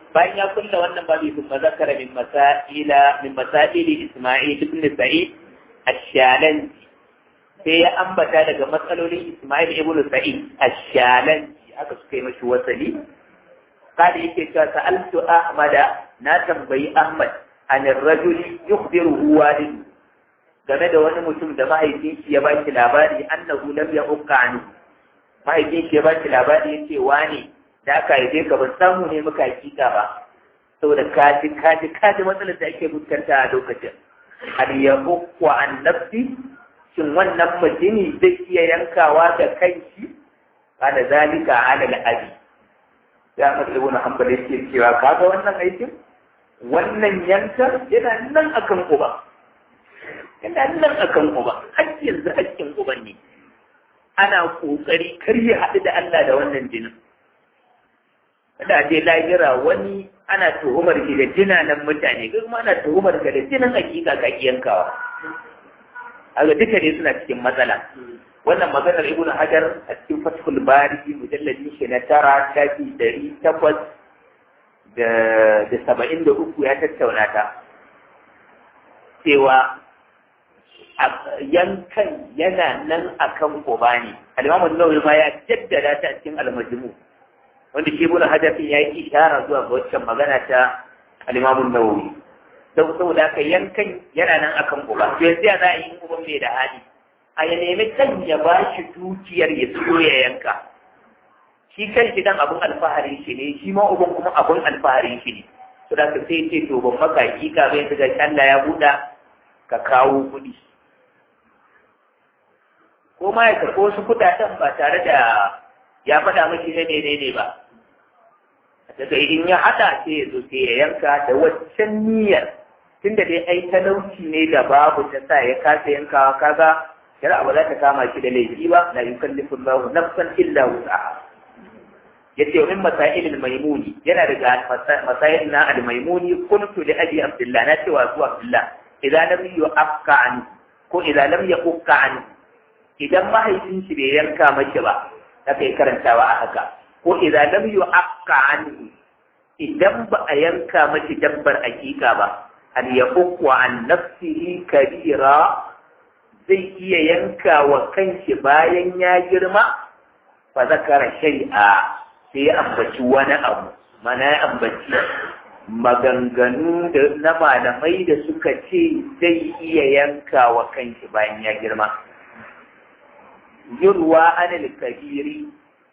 bayan ya kulla wannan babu kuma zakara min masaila min masaili Isma'il ibn Sa'id ash-Shalansi sai ya ambata daga matsalolin Isma'il ibn Sa'id ash-Shalansi aka suka yi mashi wasali kada yake cewa sa'altu Ahmada na tambayi Ahmad an rajuli yukhbiruhu walidu game da wani mutum da mahaifin shi ya baki labari annahu lam yaqqa anhu mahaifin shi ya baki labari yace wani da aka haife ka ban samu ne muka hakika ba saboda kaji kaji kaji matsalar da ake fuskanta a lokacin hal yaqqa an nafsi shin wannan mutumi zai iya yankawa da kanshi kada zalika ala al-abi ya matsalu na hanbali yake cewa kaga wannan aikin wannan yanka yana nan akan uba yana nan akan uba har yanzu hakkin uban ne ana kokari kar ya haɗu da Allah da wannan jinin da je lahira wani ana tuhumar ki da jinanan mutane kuma ana tuhumar ka da jinin hakika ka yankawa aga duka ne suna cikin matsala wannan maganar ibnu hajar a cikin fathul bari mujalladi shi na tara shafi ɗari takwas da da saba'in da uku ya tattauna ta cewa yankan yana nan akan uba ne al-imamu nawawi ma ya jaddada ta cikin al-majmu wanda shi ibnu hajar ya yi ishara zuwa ga waccan magana ta al-imamu nawawi saboda haka yankan yana nan akan uba to yanzu ya za a yi uban mai da hali a ya nemi kan ya ba shi dukiyar ya siyo ya yanka shi kan shi dan abun alfaharin shi ne shi ma uban kuma abun alfaharin shi ne to da ka sai ce to ban maka hakika bai daga Allah ya buɗa ka kawo kuɗi ko ma ya karɓo wasu kuɗaɗen ba tare da ya faɗa miki na ne ba daga in ya haɗa sai ya zo sai ya yanka da waccan niyyar tunda dai ai talauci ne da babu ta sa ya kasa yankawa kaga shari'a ba za ta kama shi da laifi ba la yukallifu Allahu nafsan illa wus'aha yace min masail al-maimuni yana daga masail na al-maimuni kuntu li abi abdullah na cewa zuwa abdullah idan lam yu'afka an ko idan lam yu'afka an idan mahaifin shi bai yanka mace ba ta kai karantawa a haka ko idan lam yu'afka an idan ba a yanka mace dabbar hakika ba an yaqwa an nafsihi kabira zai iya yanka wa kanshi bayan ya girma fa zakara shari'a sai ya ambaci wani abu mana ya ambaci maganganu da na malamai da suka ce zai iya yanka wa kanshi bayan ya girma yurwa anil kabiri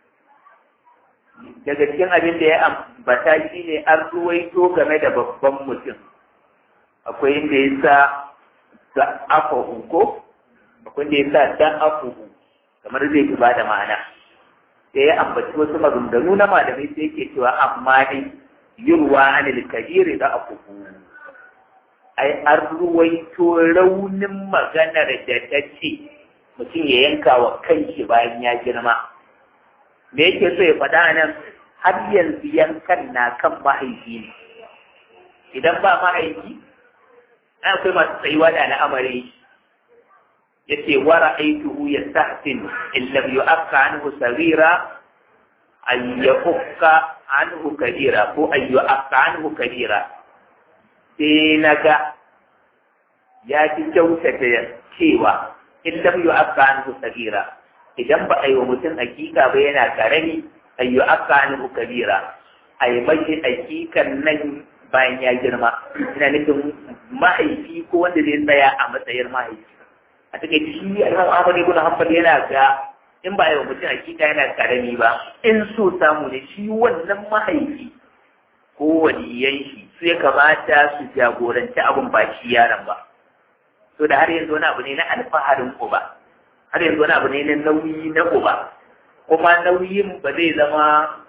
daga cikin abin da ya ambata shi ne an ruwaito game da babban mutum akwai inda ya sa da afa ko akwai da ya sa dan afuhu kamar zai fi ba da ma'ana sai ya ambaci wasu maganganu na malamai sai yake cewa amma dai yurwa anil kabiri da afuhu ai an ruwaito raunin maganar da ta ce mutum ya yanka wa kanshi bayan ya girma me yake so ya faɗa nan har yanzu yankan na kan mahaifi ne idan ba mahaifi akwai masu tsayuwa da al'amari yace wa ra'aytuhu yastahsin in lam yu'afka anhu saghira an yafukka anhu kabira ko an yu'afka anhu kabira sai naga ya fi kyautata cewa in lam yu'afka anhu saghira idan ba a yi wa mutum hakika ba yana karami an yu'afka anhu kabira a yi mashi hakikan nan bayan ya girma ina nufin mahaifi ko wanda zai tsaya a matsayin mahaifi a take shi Imam Ahmad ibn Hanbal yana ga in ba yau mutum hakika yana karami ba in so samu ne shi wannan mahaifi ko waliyan shi su ya kamata su jagoranci abin ba shi yaron ba so da har yanzu wani abu ne na alfaharin uba har yanzu wani abu ne na nauyi na uba kuma nauyin ba zai zama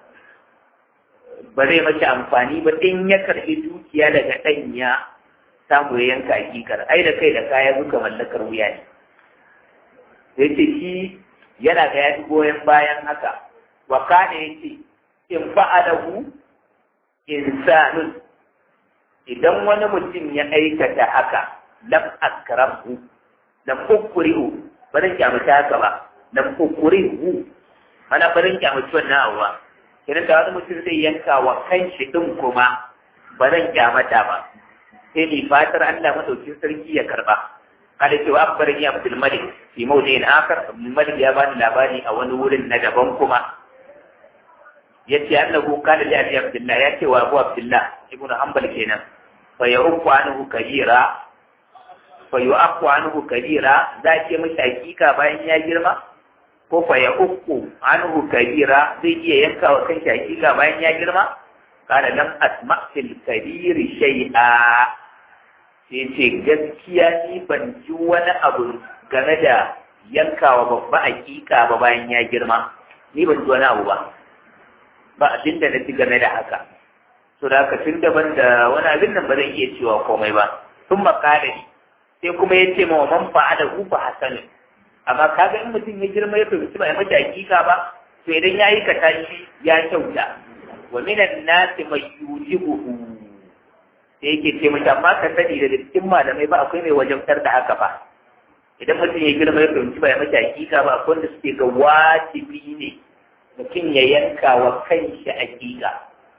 ba zai mace amfani ba in ya karɓi dukiya daga ɗan ya samu ya yanka hakikar ai da kai da kaya duka mallakar wuya ne sai ce shi yana ga ya goyon bayan haka wa kana yace in fa'alahu insanun idan wani mutum ya aikata haka lam akrahu lam ukrihu ba zan kyamata haka ba lam ukrihu mana ba zan kyamata wannan abuwa idan da wani mutum zai yanka wa kanshi din kuma ba zan kyamata ba sai ni fatar Allah madaukin sarki ya karba kada cewa akbarin ya Abdul Malik fi mawdi'in akhar Abdul Malik ya bani labari a wani wurin na daban kuma yace annahu kana li Abi Abdullah ya ce wa Abu Abdullah ibnu Hanbal kenan fa ya'uqu anhu kabira fa yu'aqqu anhu kabira za ce mishi hakika bayan ya girma ko fa ya'uqu anhu kabira zai iya yanka wa kanshi hakika bayan ya girma kana lam asma fil kabiri shay'a sai ce gaskiya ni ban ji wani abu game da yankawa babba hakika ba bayan ya girma ni ban ji wani abu ba ba abin da na ji game da haka so da haka tun daban da wani abin nan ba zan iya cewa komai ba sun makare ni sai kuma ya ce ma man fa'ala hu fa hasanin amma kaga in mutum ya girma ya fahimci ba ya mace hakika ba to idan ya yi kata shi ya kyauta wa minan nasi mai yujibuhu sai yake ce mace amma ka sani da cikin malamai ba akwai mai wajabtar da haka ba idan mutum ya girma ya fahimci ba ya mace hakika ba akwai wanda suke ga wajibi ne mutum ya yanka wa kanshi hakika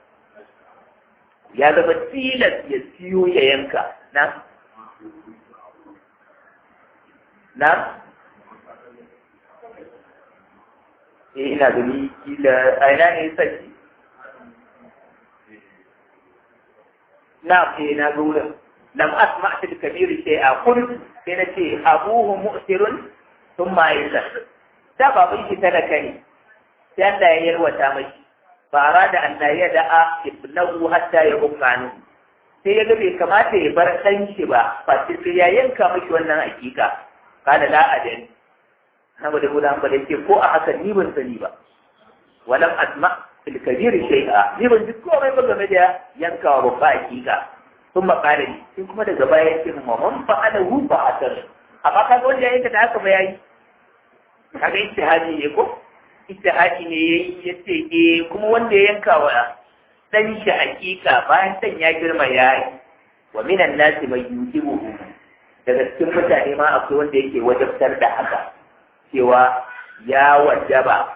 ya zama tilas ya siyo ya yanka na na eh ina gani kila a ina ne saki na eh na ga wurin lam asma fil kabir shay'a qul sai na ce abuhu mu'sirun thumma yasa da baban shi talaka ne sai Allah ya yarwata mashi ba arada an la yada'a ibnahu hatta yubqanu sai ya ga bai kamata ya bar ɗan shi ba ba sai ya yanka mashi wannan hakika kada la adani saboda gudan ba da yake ko a haka ni ban sani ba walam asma fil kabir shay'a ni ban ji komai ba game da yankawa babba hakika sun makare ni sai kuma daga baya yake mu man fa ana hu ba asar amma kaga wanda ya yanka da haka ba yayi kaga ijtihadi ne ko ijtihadi ne yayi yace eh kuma wanda ya yanka wa dan shi hakika bayan dan ya girma yayi wa minan nasi mai yujibuhu daga cikin mutane ma akwai wanda yake wajabtar da haka cewa ya wajaba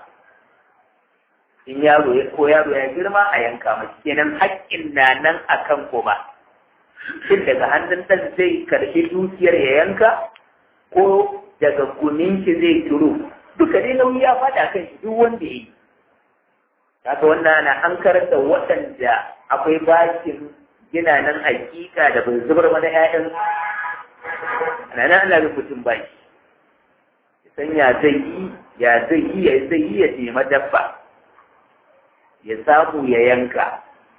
in yaro ya ko yaro ya girma a yanka mashi kenan haƙƙin na nan akan ko ba shin daga hannun ɗan zai karɓi dukiyar ya yanka ko daga gumin shi zai turo duka dai nauyi ya faɗa kan shi duk wanda ya yi haka wannan na an karanta waɗanda akwai bakin gina nan hakika da bai zubar mana 'ya'yan ana nan ana rubutun baki san ya zai yi ya zai yi ya zai yi ya nema dabba ya samu ya yanka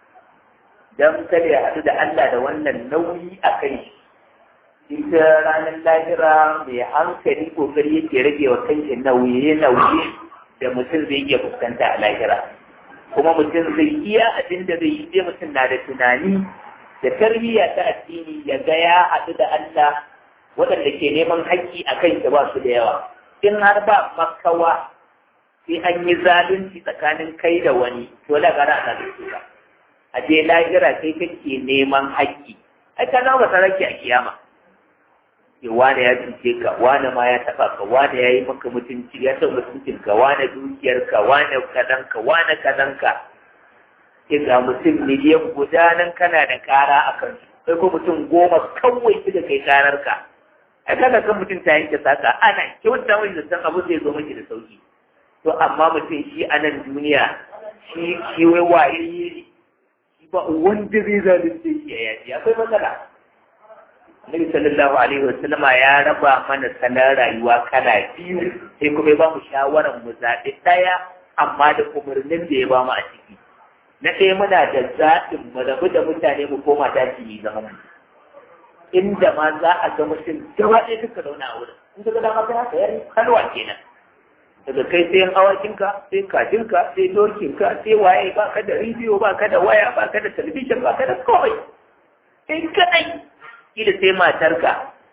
don kada ya haɗu da Allah da wannan nauyi a kai ita ranar lahira mai hankali kokari yake rage wa kanshi nauye nauye da mutum zai iya fuskanta a lahira kuma mutum zai iya abin da zai yi sai mutum na da tunani da tarbiyya ta addini ya ga ya haɗu da Allah waɗanda ke neman haƙƙi a kanshi ba su da yawa in har ba makawa sai an yi zalunci tsakanin kai da wani to la gara ana da su a je lahira kai kake neman haƙƙi ai ka zama ta rake a kiyama ke wane ya cuce ka wane ma ya taɓa ka wane ya yi maka mutunci ya taɓa mutuncin ka wane dukiyar ka wane kadan ka wane kadan ka sai ga mutum miliyan guda nan kana da ƙara a kansu sai ko mutum goma kawai suka kai ƙarar ka ai kaga kan mutum ta yanke saka ana kyauta mai zaton abu zai zo miki da sauki to amma mutum shi a nan duniya shi shi wai waye shi ba wanda zai zalunce shi ya yaji akwai matsala Nabi sallallahu alaihi wasallama ya raba mana sanar rayuwa kala biyu sai kuma ya ba mu shawaran mu zaɓi ɗaya amma da umarnin da ya ba mu a ciki na ɗaya muna da zaɓin mu rabu da mutane mu koma daji yi zama mu inda ma za a ga mutum gaba ɗaya duka zauna a wurin in ka ga dama sai haka yari kalwa kenan daga kai sai awakinka sai kajinka sai dokinka sai waye ba ka da rediyo ba ka da waya ba ka da talabijin ba ka da kawai sai kadai kila sai matarka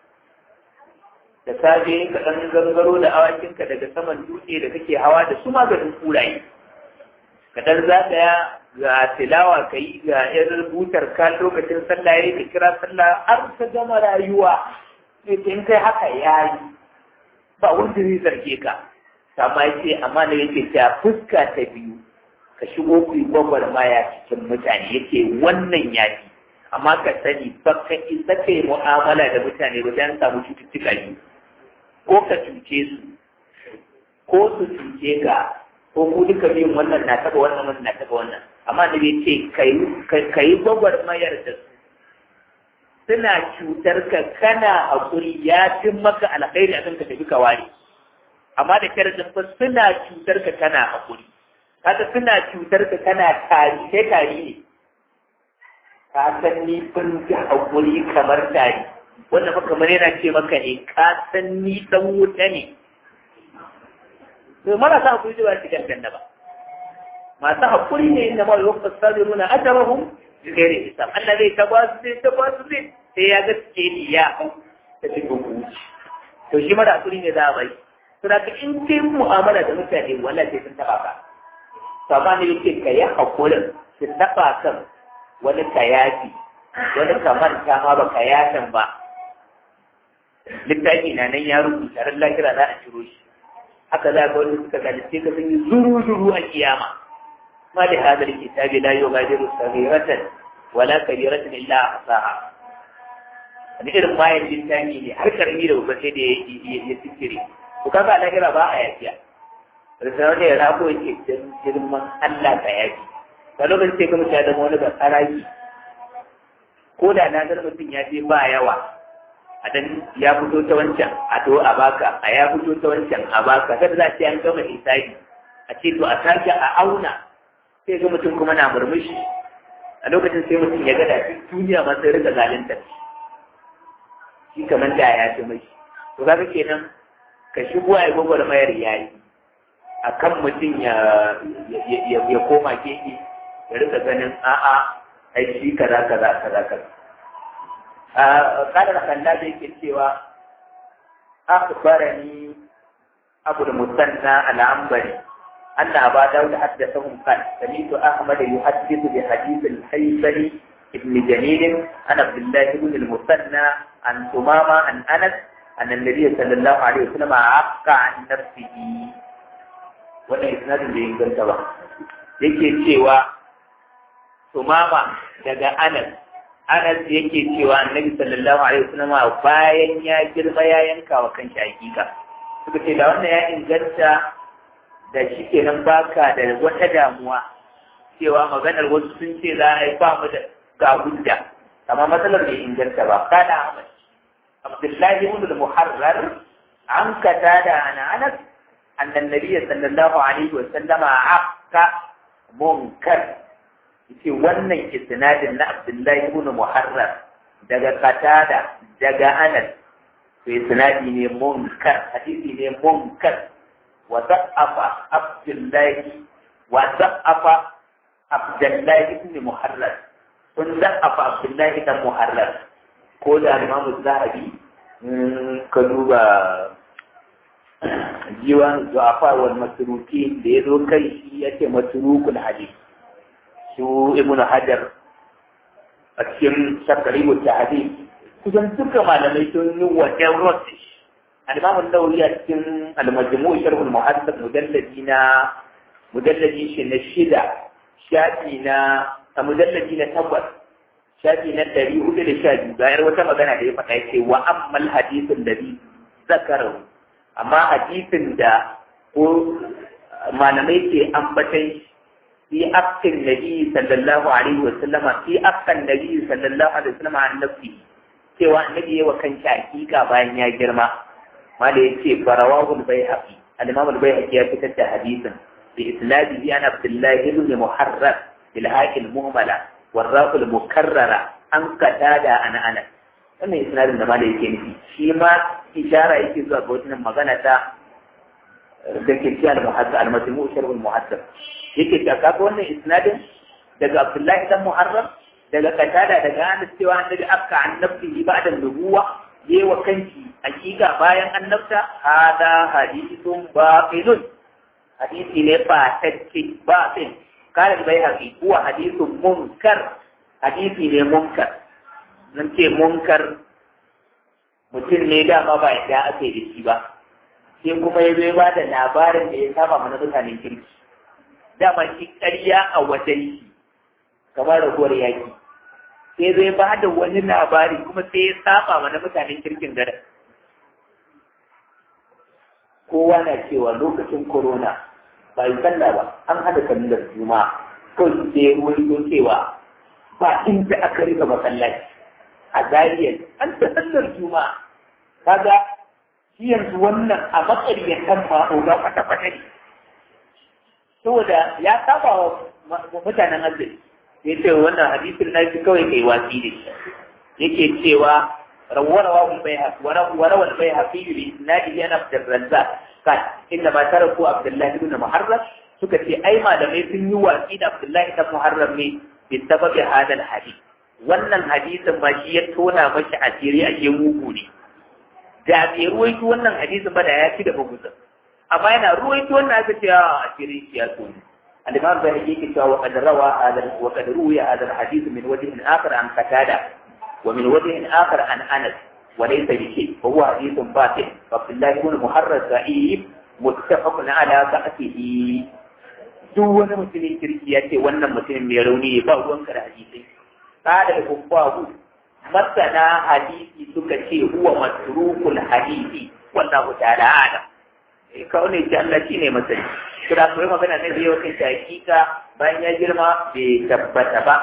da safe ka ɗan gangaro da awakinka daga saman dutse da kake hawa da su maganin kuraye ka ɗan zagaya ga tilawa ka yi ga irin butar ka lokacin sallah ya ka kira sallah har ka gama rayuwa sai in kai haka ya yi ba wanda zai zarge ka amma ce amma da yake cewa fuska ta biyu ka shigo ku yi gwagwarmaya cikin mutane yake wannan yafi amma ka sani ba ka isa ka yi mu'amala da mutane ba don samu cututtuka ne ko ka cuce su ko su cuce ka ko ku duka biyun wannan na taba wannan wannan na taba wannan amma da bai ce ka yi gwagwarmayar da su suna cutar ka kana haƙuri ya fi maka alkhairi akan ka tafi ka ware amma da sharadin fa suna cutar ka kana haƙuri kaga suna cutar ka kana tari sai tari ne ka san ni kun ji haƙuri kamar tari wanda fa kamar yana ce maka ne ka san ni dan wuta ne to marasa haƙuri da ba su gangan ba masu haƙuri ne inda ma yau fasari nuna ajarahum gare hisab Allah zai ta basu zai ta basu zai sai ya ga suke ni ya ta cikin kuci to shi mara haƙuri ne za a bai to da in ce mu'amala da mutane wallahi sai sun taba ka to amma ne yake ka yi haƙurin su taba kan wani ka yafi wani ka manta ma ba ka yafin ba littafi na nan ya rubuta ran lahira za a ciro shi haka za ga wani suka galice ka sun yi zuru-zuru a kiyama ma da hadar kitabi la yughadiru saghiratan wala kabiratan illa ahsaha wani irin mayan littafi ne har karami da babba sai da ya tsire to kaga lahira ba a yafiya risalar da ya rako yake girman Allah ka yafi ka lokacin sai ka mutu ya zama wani ba tsaraki ko da na ga mutum ya je ba yawa a dan ya fito ta wancan a to a baka a ya fito ta wancan a baka kada za ce an gama hisabi a ce to a sake a auna sai ga mutum kuma na murmushi a lokacin sai mutum ya gada duk duniya ma sai rika zalunta shi kamar da ya fi mai to kaga kenan ka shigo a gwagwar mayar yayi a kan mutum ya ya koma keke ya rika ganin a'a ai shi kaza kaza kaza kaza قال الخلاد yake cewa أخبرني أبو المثنى العنبري أن أبا داود حدثهم قال سمعت أحمد يحدث بحديث الحيثمي ابن جميل عن عبد الله بن المثنى عن ثمامة عن أنس أن النبي صلى الله عليه وسلم عق عن نفسه wannan isnadin da inganta ba yake cewa tumama daga anas Anas yake cewa Annabi sallallahu alaihi wasallam bayan ya girma ya yanka wa kanshi hakika. Suka ce da wannan ya inganta da shi kenan baka da wata damuwa cewa maganar wasu sun ce za a yi ba mu da ga hujja amma matsalar bai inganta ba kada Ahmad Abdullahi ibn al-Muharrar an kata da ana Anas annan nabiyyi sallallahu alaihi wasallama akka munkar yace wannan isnadin na Abdullahi ibn Muharrar daga Qatada daga Anas to isnadi ne munkar hadisi ne munkar wa da'afa Abdullahi wa da'afa Abdullahi ibn Muharrar sun da'afa Abdullahi ibn Muharrar ko da Imam Zahabi ka duba jiwan zu'afa wal masruki da ya zo kai shi yake masrukul hadith su ibn hajar a cikin shakaribu ta hadis kusan duka malamai sun yi wajen rosish al-imam an-nawawi a cikin al-majmu' sharh al-muhaddith mujalladi na mujalladi shi na shida shafi na a mujalladi na takwas shafi na ɗari hudu da sha biyu ga wata magana da ya faɗa ya ce wa ammal hadisin da bi zakarahu amma hadisin da ko malamai ke ambatan shi في أفق النبي صلى الله عليه وسلم في أفق النبي صلى الله عليه وسلم عن نفسه cewa annabi yawa kan shi hakika bayan ya girma mala yace farawahu al-baihaqi al-imam al-baihaqi ya fitar da hadisin bi isnadihi an abdullah ibn muharrar bil haqil muhmala warraq al-mukarrara an qatada ana ana wannan isnadin da mala yake nufi shi ma ishara yake zuwa ga wannan magana ta da ke ci al-muhaddith al-majmu' sharh al-muhaddith yake ta kaga wannan isnadin daga Abdullahi dan Muharram daga Qatada daga Anas cewa annabi akka annabti ba'da nubuwa yewa kanki hakika bayan annabta hada hadithun batilun hadisi ne ba tacce batil kala bai haƙi kuwa hadithun munkar hadisi ne munkar nan ce munkar mutum ne dama ba ya aka yi da shi ba sai kuma ya zo ya ba da labarin da ya saba mana mutanen kirki dama shi ƙarya a wajen shi kamar raguwar yaki sai zai ba da wani labari kuma sai ya saba mana mutanen kirkin garin kowa na cewa lokacin corona ba yi sallah ba an hada sallar juma'a kawai su sai ruwan cewa ba inda aka rika masallaci a zariyar an ta sallar juma'a kaga shi yanzu wannan a matsariyatan ma'aura kwata-kwata ne saboda ya saba wa mutanen arziki ya ce wannan hadisin na shi kawai kai watsi da shi yake cewa rawarawa wal bayhaq warawa al bayhaq fi isnadi yana Abdul Razzaq kan inda ma taraku Abdullah ibn Muharram suka ce ai malamai sun yi watsi da Abdullah ibn Muharram ne bi sababi hadal hadith wannan hadisin ba shi ya tona mashi asiri a ke mugu ne da bai ruwaito wannan hadisin ba da ya ci da bugusa amma yana ruwaito wannan aka ce a asiri shi ya tona al-imam bai yake cewa wa qad rawa hadal wa qad ruwiya hadal hadith min wajhin akhar an qatada wa min wajhin akhar an anas wa laysa bi shay wa huwa hadithun batil fa Abdullah ibn Muharrar Sa'ib muttafaqun ala sa'atihi duk wani mutumin kirki ya ce wannan mutumin mai rauni ne ba ruwanka da hadisai kada da kubbahu masana hadisi suka ce huwa matrukul hadisi wallahu ta'ala alam eh kawai ne ce Allah shine masani to da kuma magana ne zai wata ta hakika bayan ya girma bai tabbata ba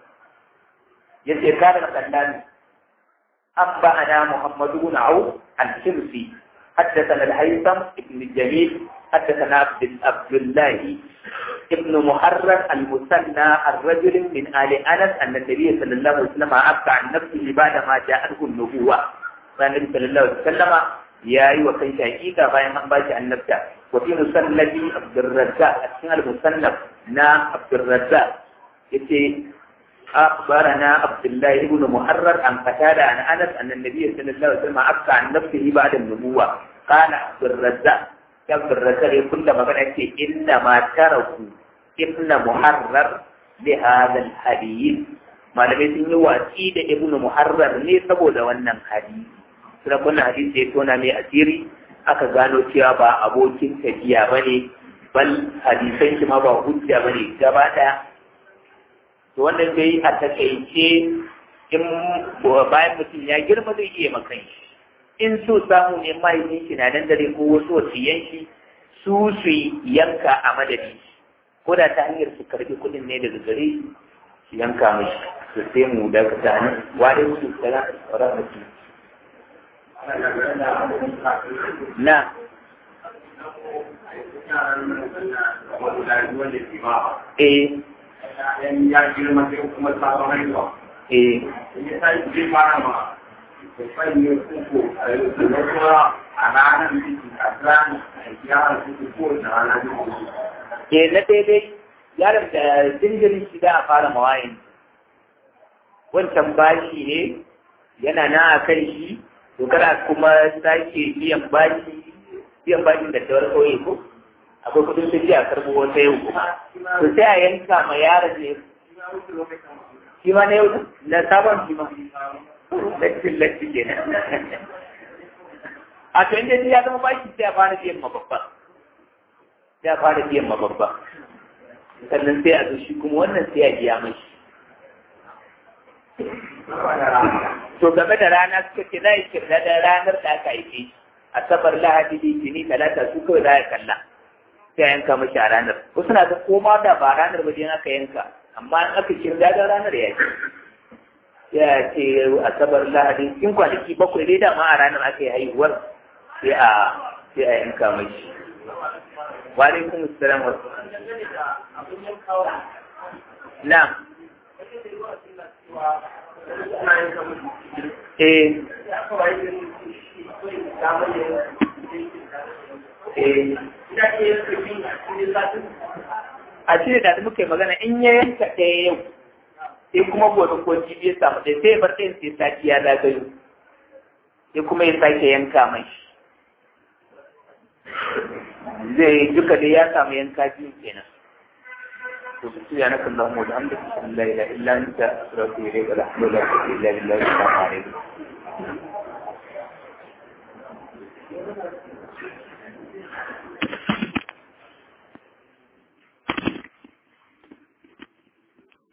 yace kada da kallani abba ana muhammadu bin au al-shimsi حدثنا الهيثم بن الجميل حدثنا عبد الله ابن محرر المثنى الرجل من آل أنس أن النبي صلى الله عليه وسلم عفى عن نفسه بعد ما جاءته النبوة فالنبي صلى الله عليه وسلم يا أيها كيف حقيقة باين من باجي عن نفسه وفي مسند عبد الرزاق اسمه المصنف نا عبد الرزاق يتي أخبرنا عبد الله بن محرر عن قتادة عن أنس أن النبي صلى الله عليه وسلم عفى عن نفسه بعد النبوة قال عبد الرزاق عبد الرزاق كل ما كان إنما تركوا ابن محرر لهذا الحديث malamai sun yi watsi da ibnu muharrar ne saboda wannan hadisi suna wannan hadisi ya tona mai asiri aka gano cewa ba abokin tafiya ba ne bal hadisan shi ma ba hujja ba ne gaba ɗaya to wannan dai a takaice in bayan mutum ya girma zai iya makan shi in so samu ne mahaifin shi na nan dare ko wasu wasiyan shi su su yanka a madadi ko da ta hanyar su karbi kuɗin ne daga gare su yanka mashi su sai mu da ka tani wa dai su tsara tsara mutum na eh ya girma sai kuma sabon haihuwa. eh Ya sa ji fara ma babban ne kuku a yau da kuma a ranar ciki a ranar yara suke ko da ranar ciki. ke na daidai yaron da jinjirin shi da a fara mawayin wancan bashi ne yana na a kan shi to kana kuma sake biyan bashi biyan bashin da tawar kauye ko akwai kudin su a karbo wata yau to sai a yanka ma yaron ne shi ma na yau na sabon shi ma lattin lattin kenan a to inda ya zama bashi sai a fara biyan ma babba sai a fara biyan ma babba sannan sai a zo shi kuma wannan sai a biya mashi to game da rana suka ce za a kirda da ranar da aka haife shi asabar lahadi litini talata su kawai za a kalla sai a yanka mashi a ranar wasu na ga koma da ba ranar ba dai aka yanka amma in aka kirda da ranar ya ce ya ce asabar lahadi in kwanaki bakwai dai dama a ranar aka yi haihuwar sai a sai a yanka mashi wa alaikum assalam wa na eh eh a cire da muka yi magana in ya yanka ɗaya yau sai kuma gobe ko jibi ya samu ɗaya sai ya bar ɗayan sai sati ya zagayo sai kuma ya sake yanka mai zai duka dai ya samu yanka biyu kenan to su ya naka Allah mu da hamdu la ilaha illa anta astaghfiruka wa atubu ilayk la ilaha illa anta astaghfiruka wa atubu ilayk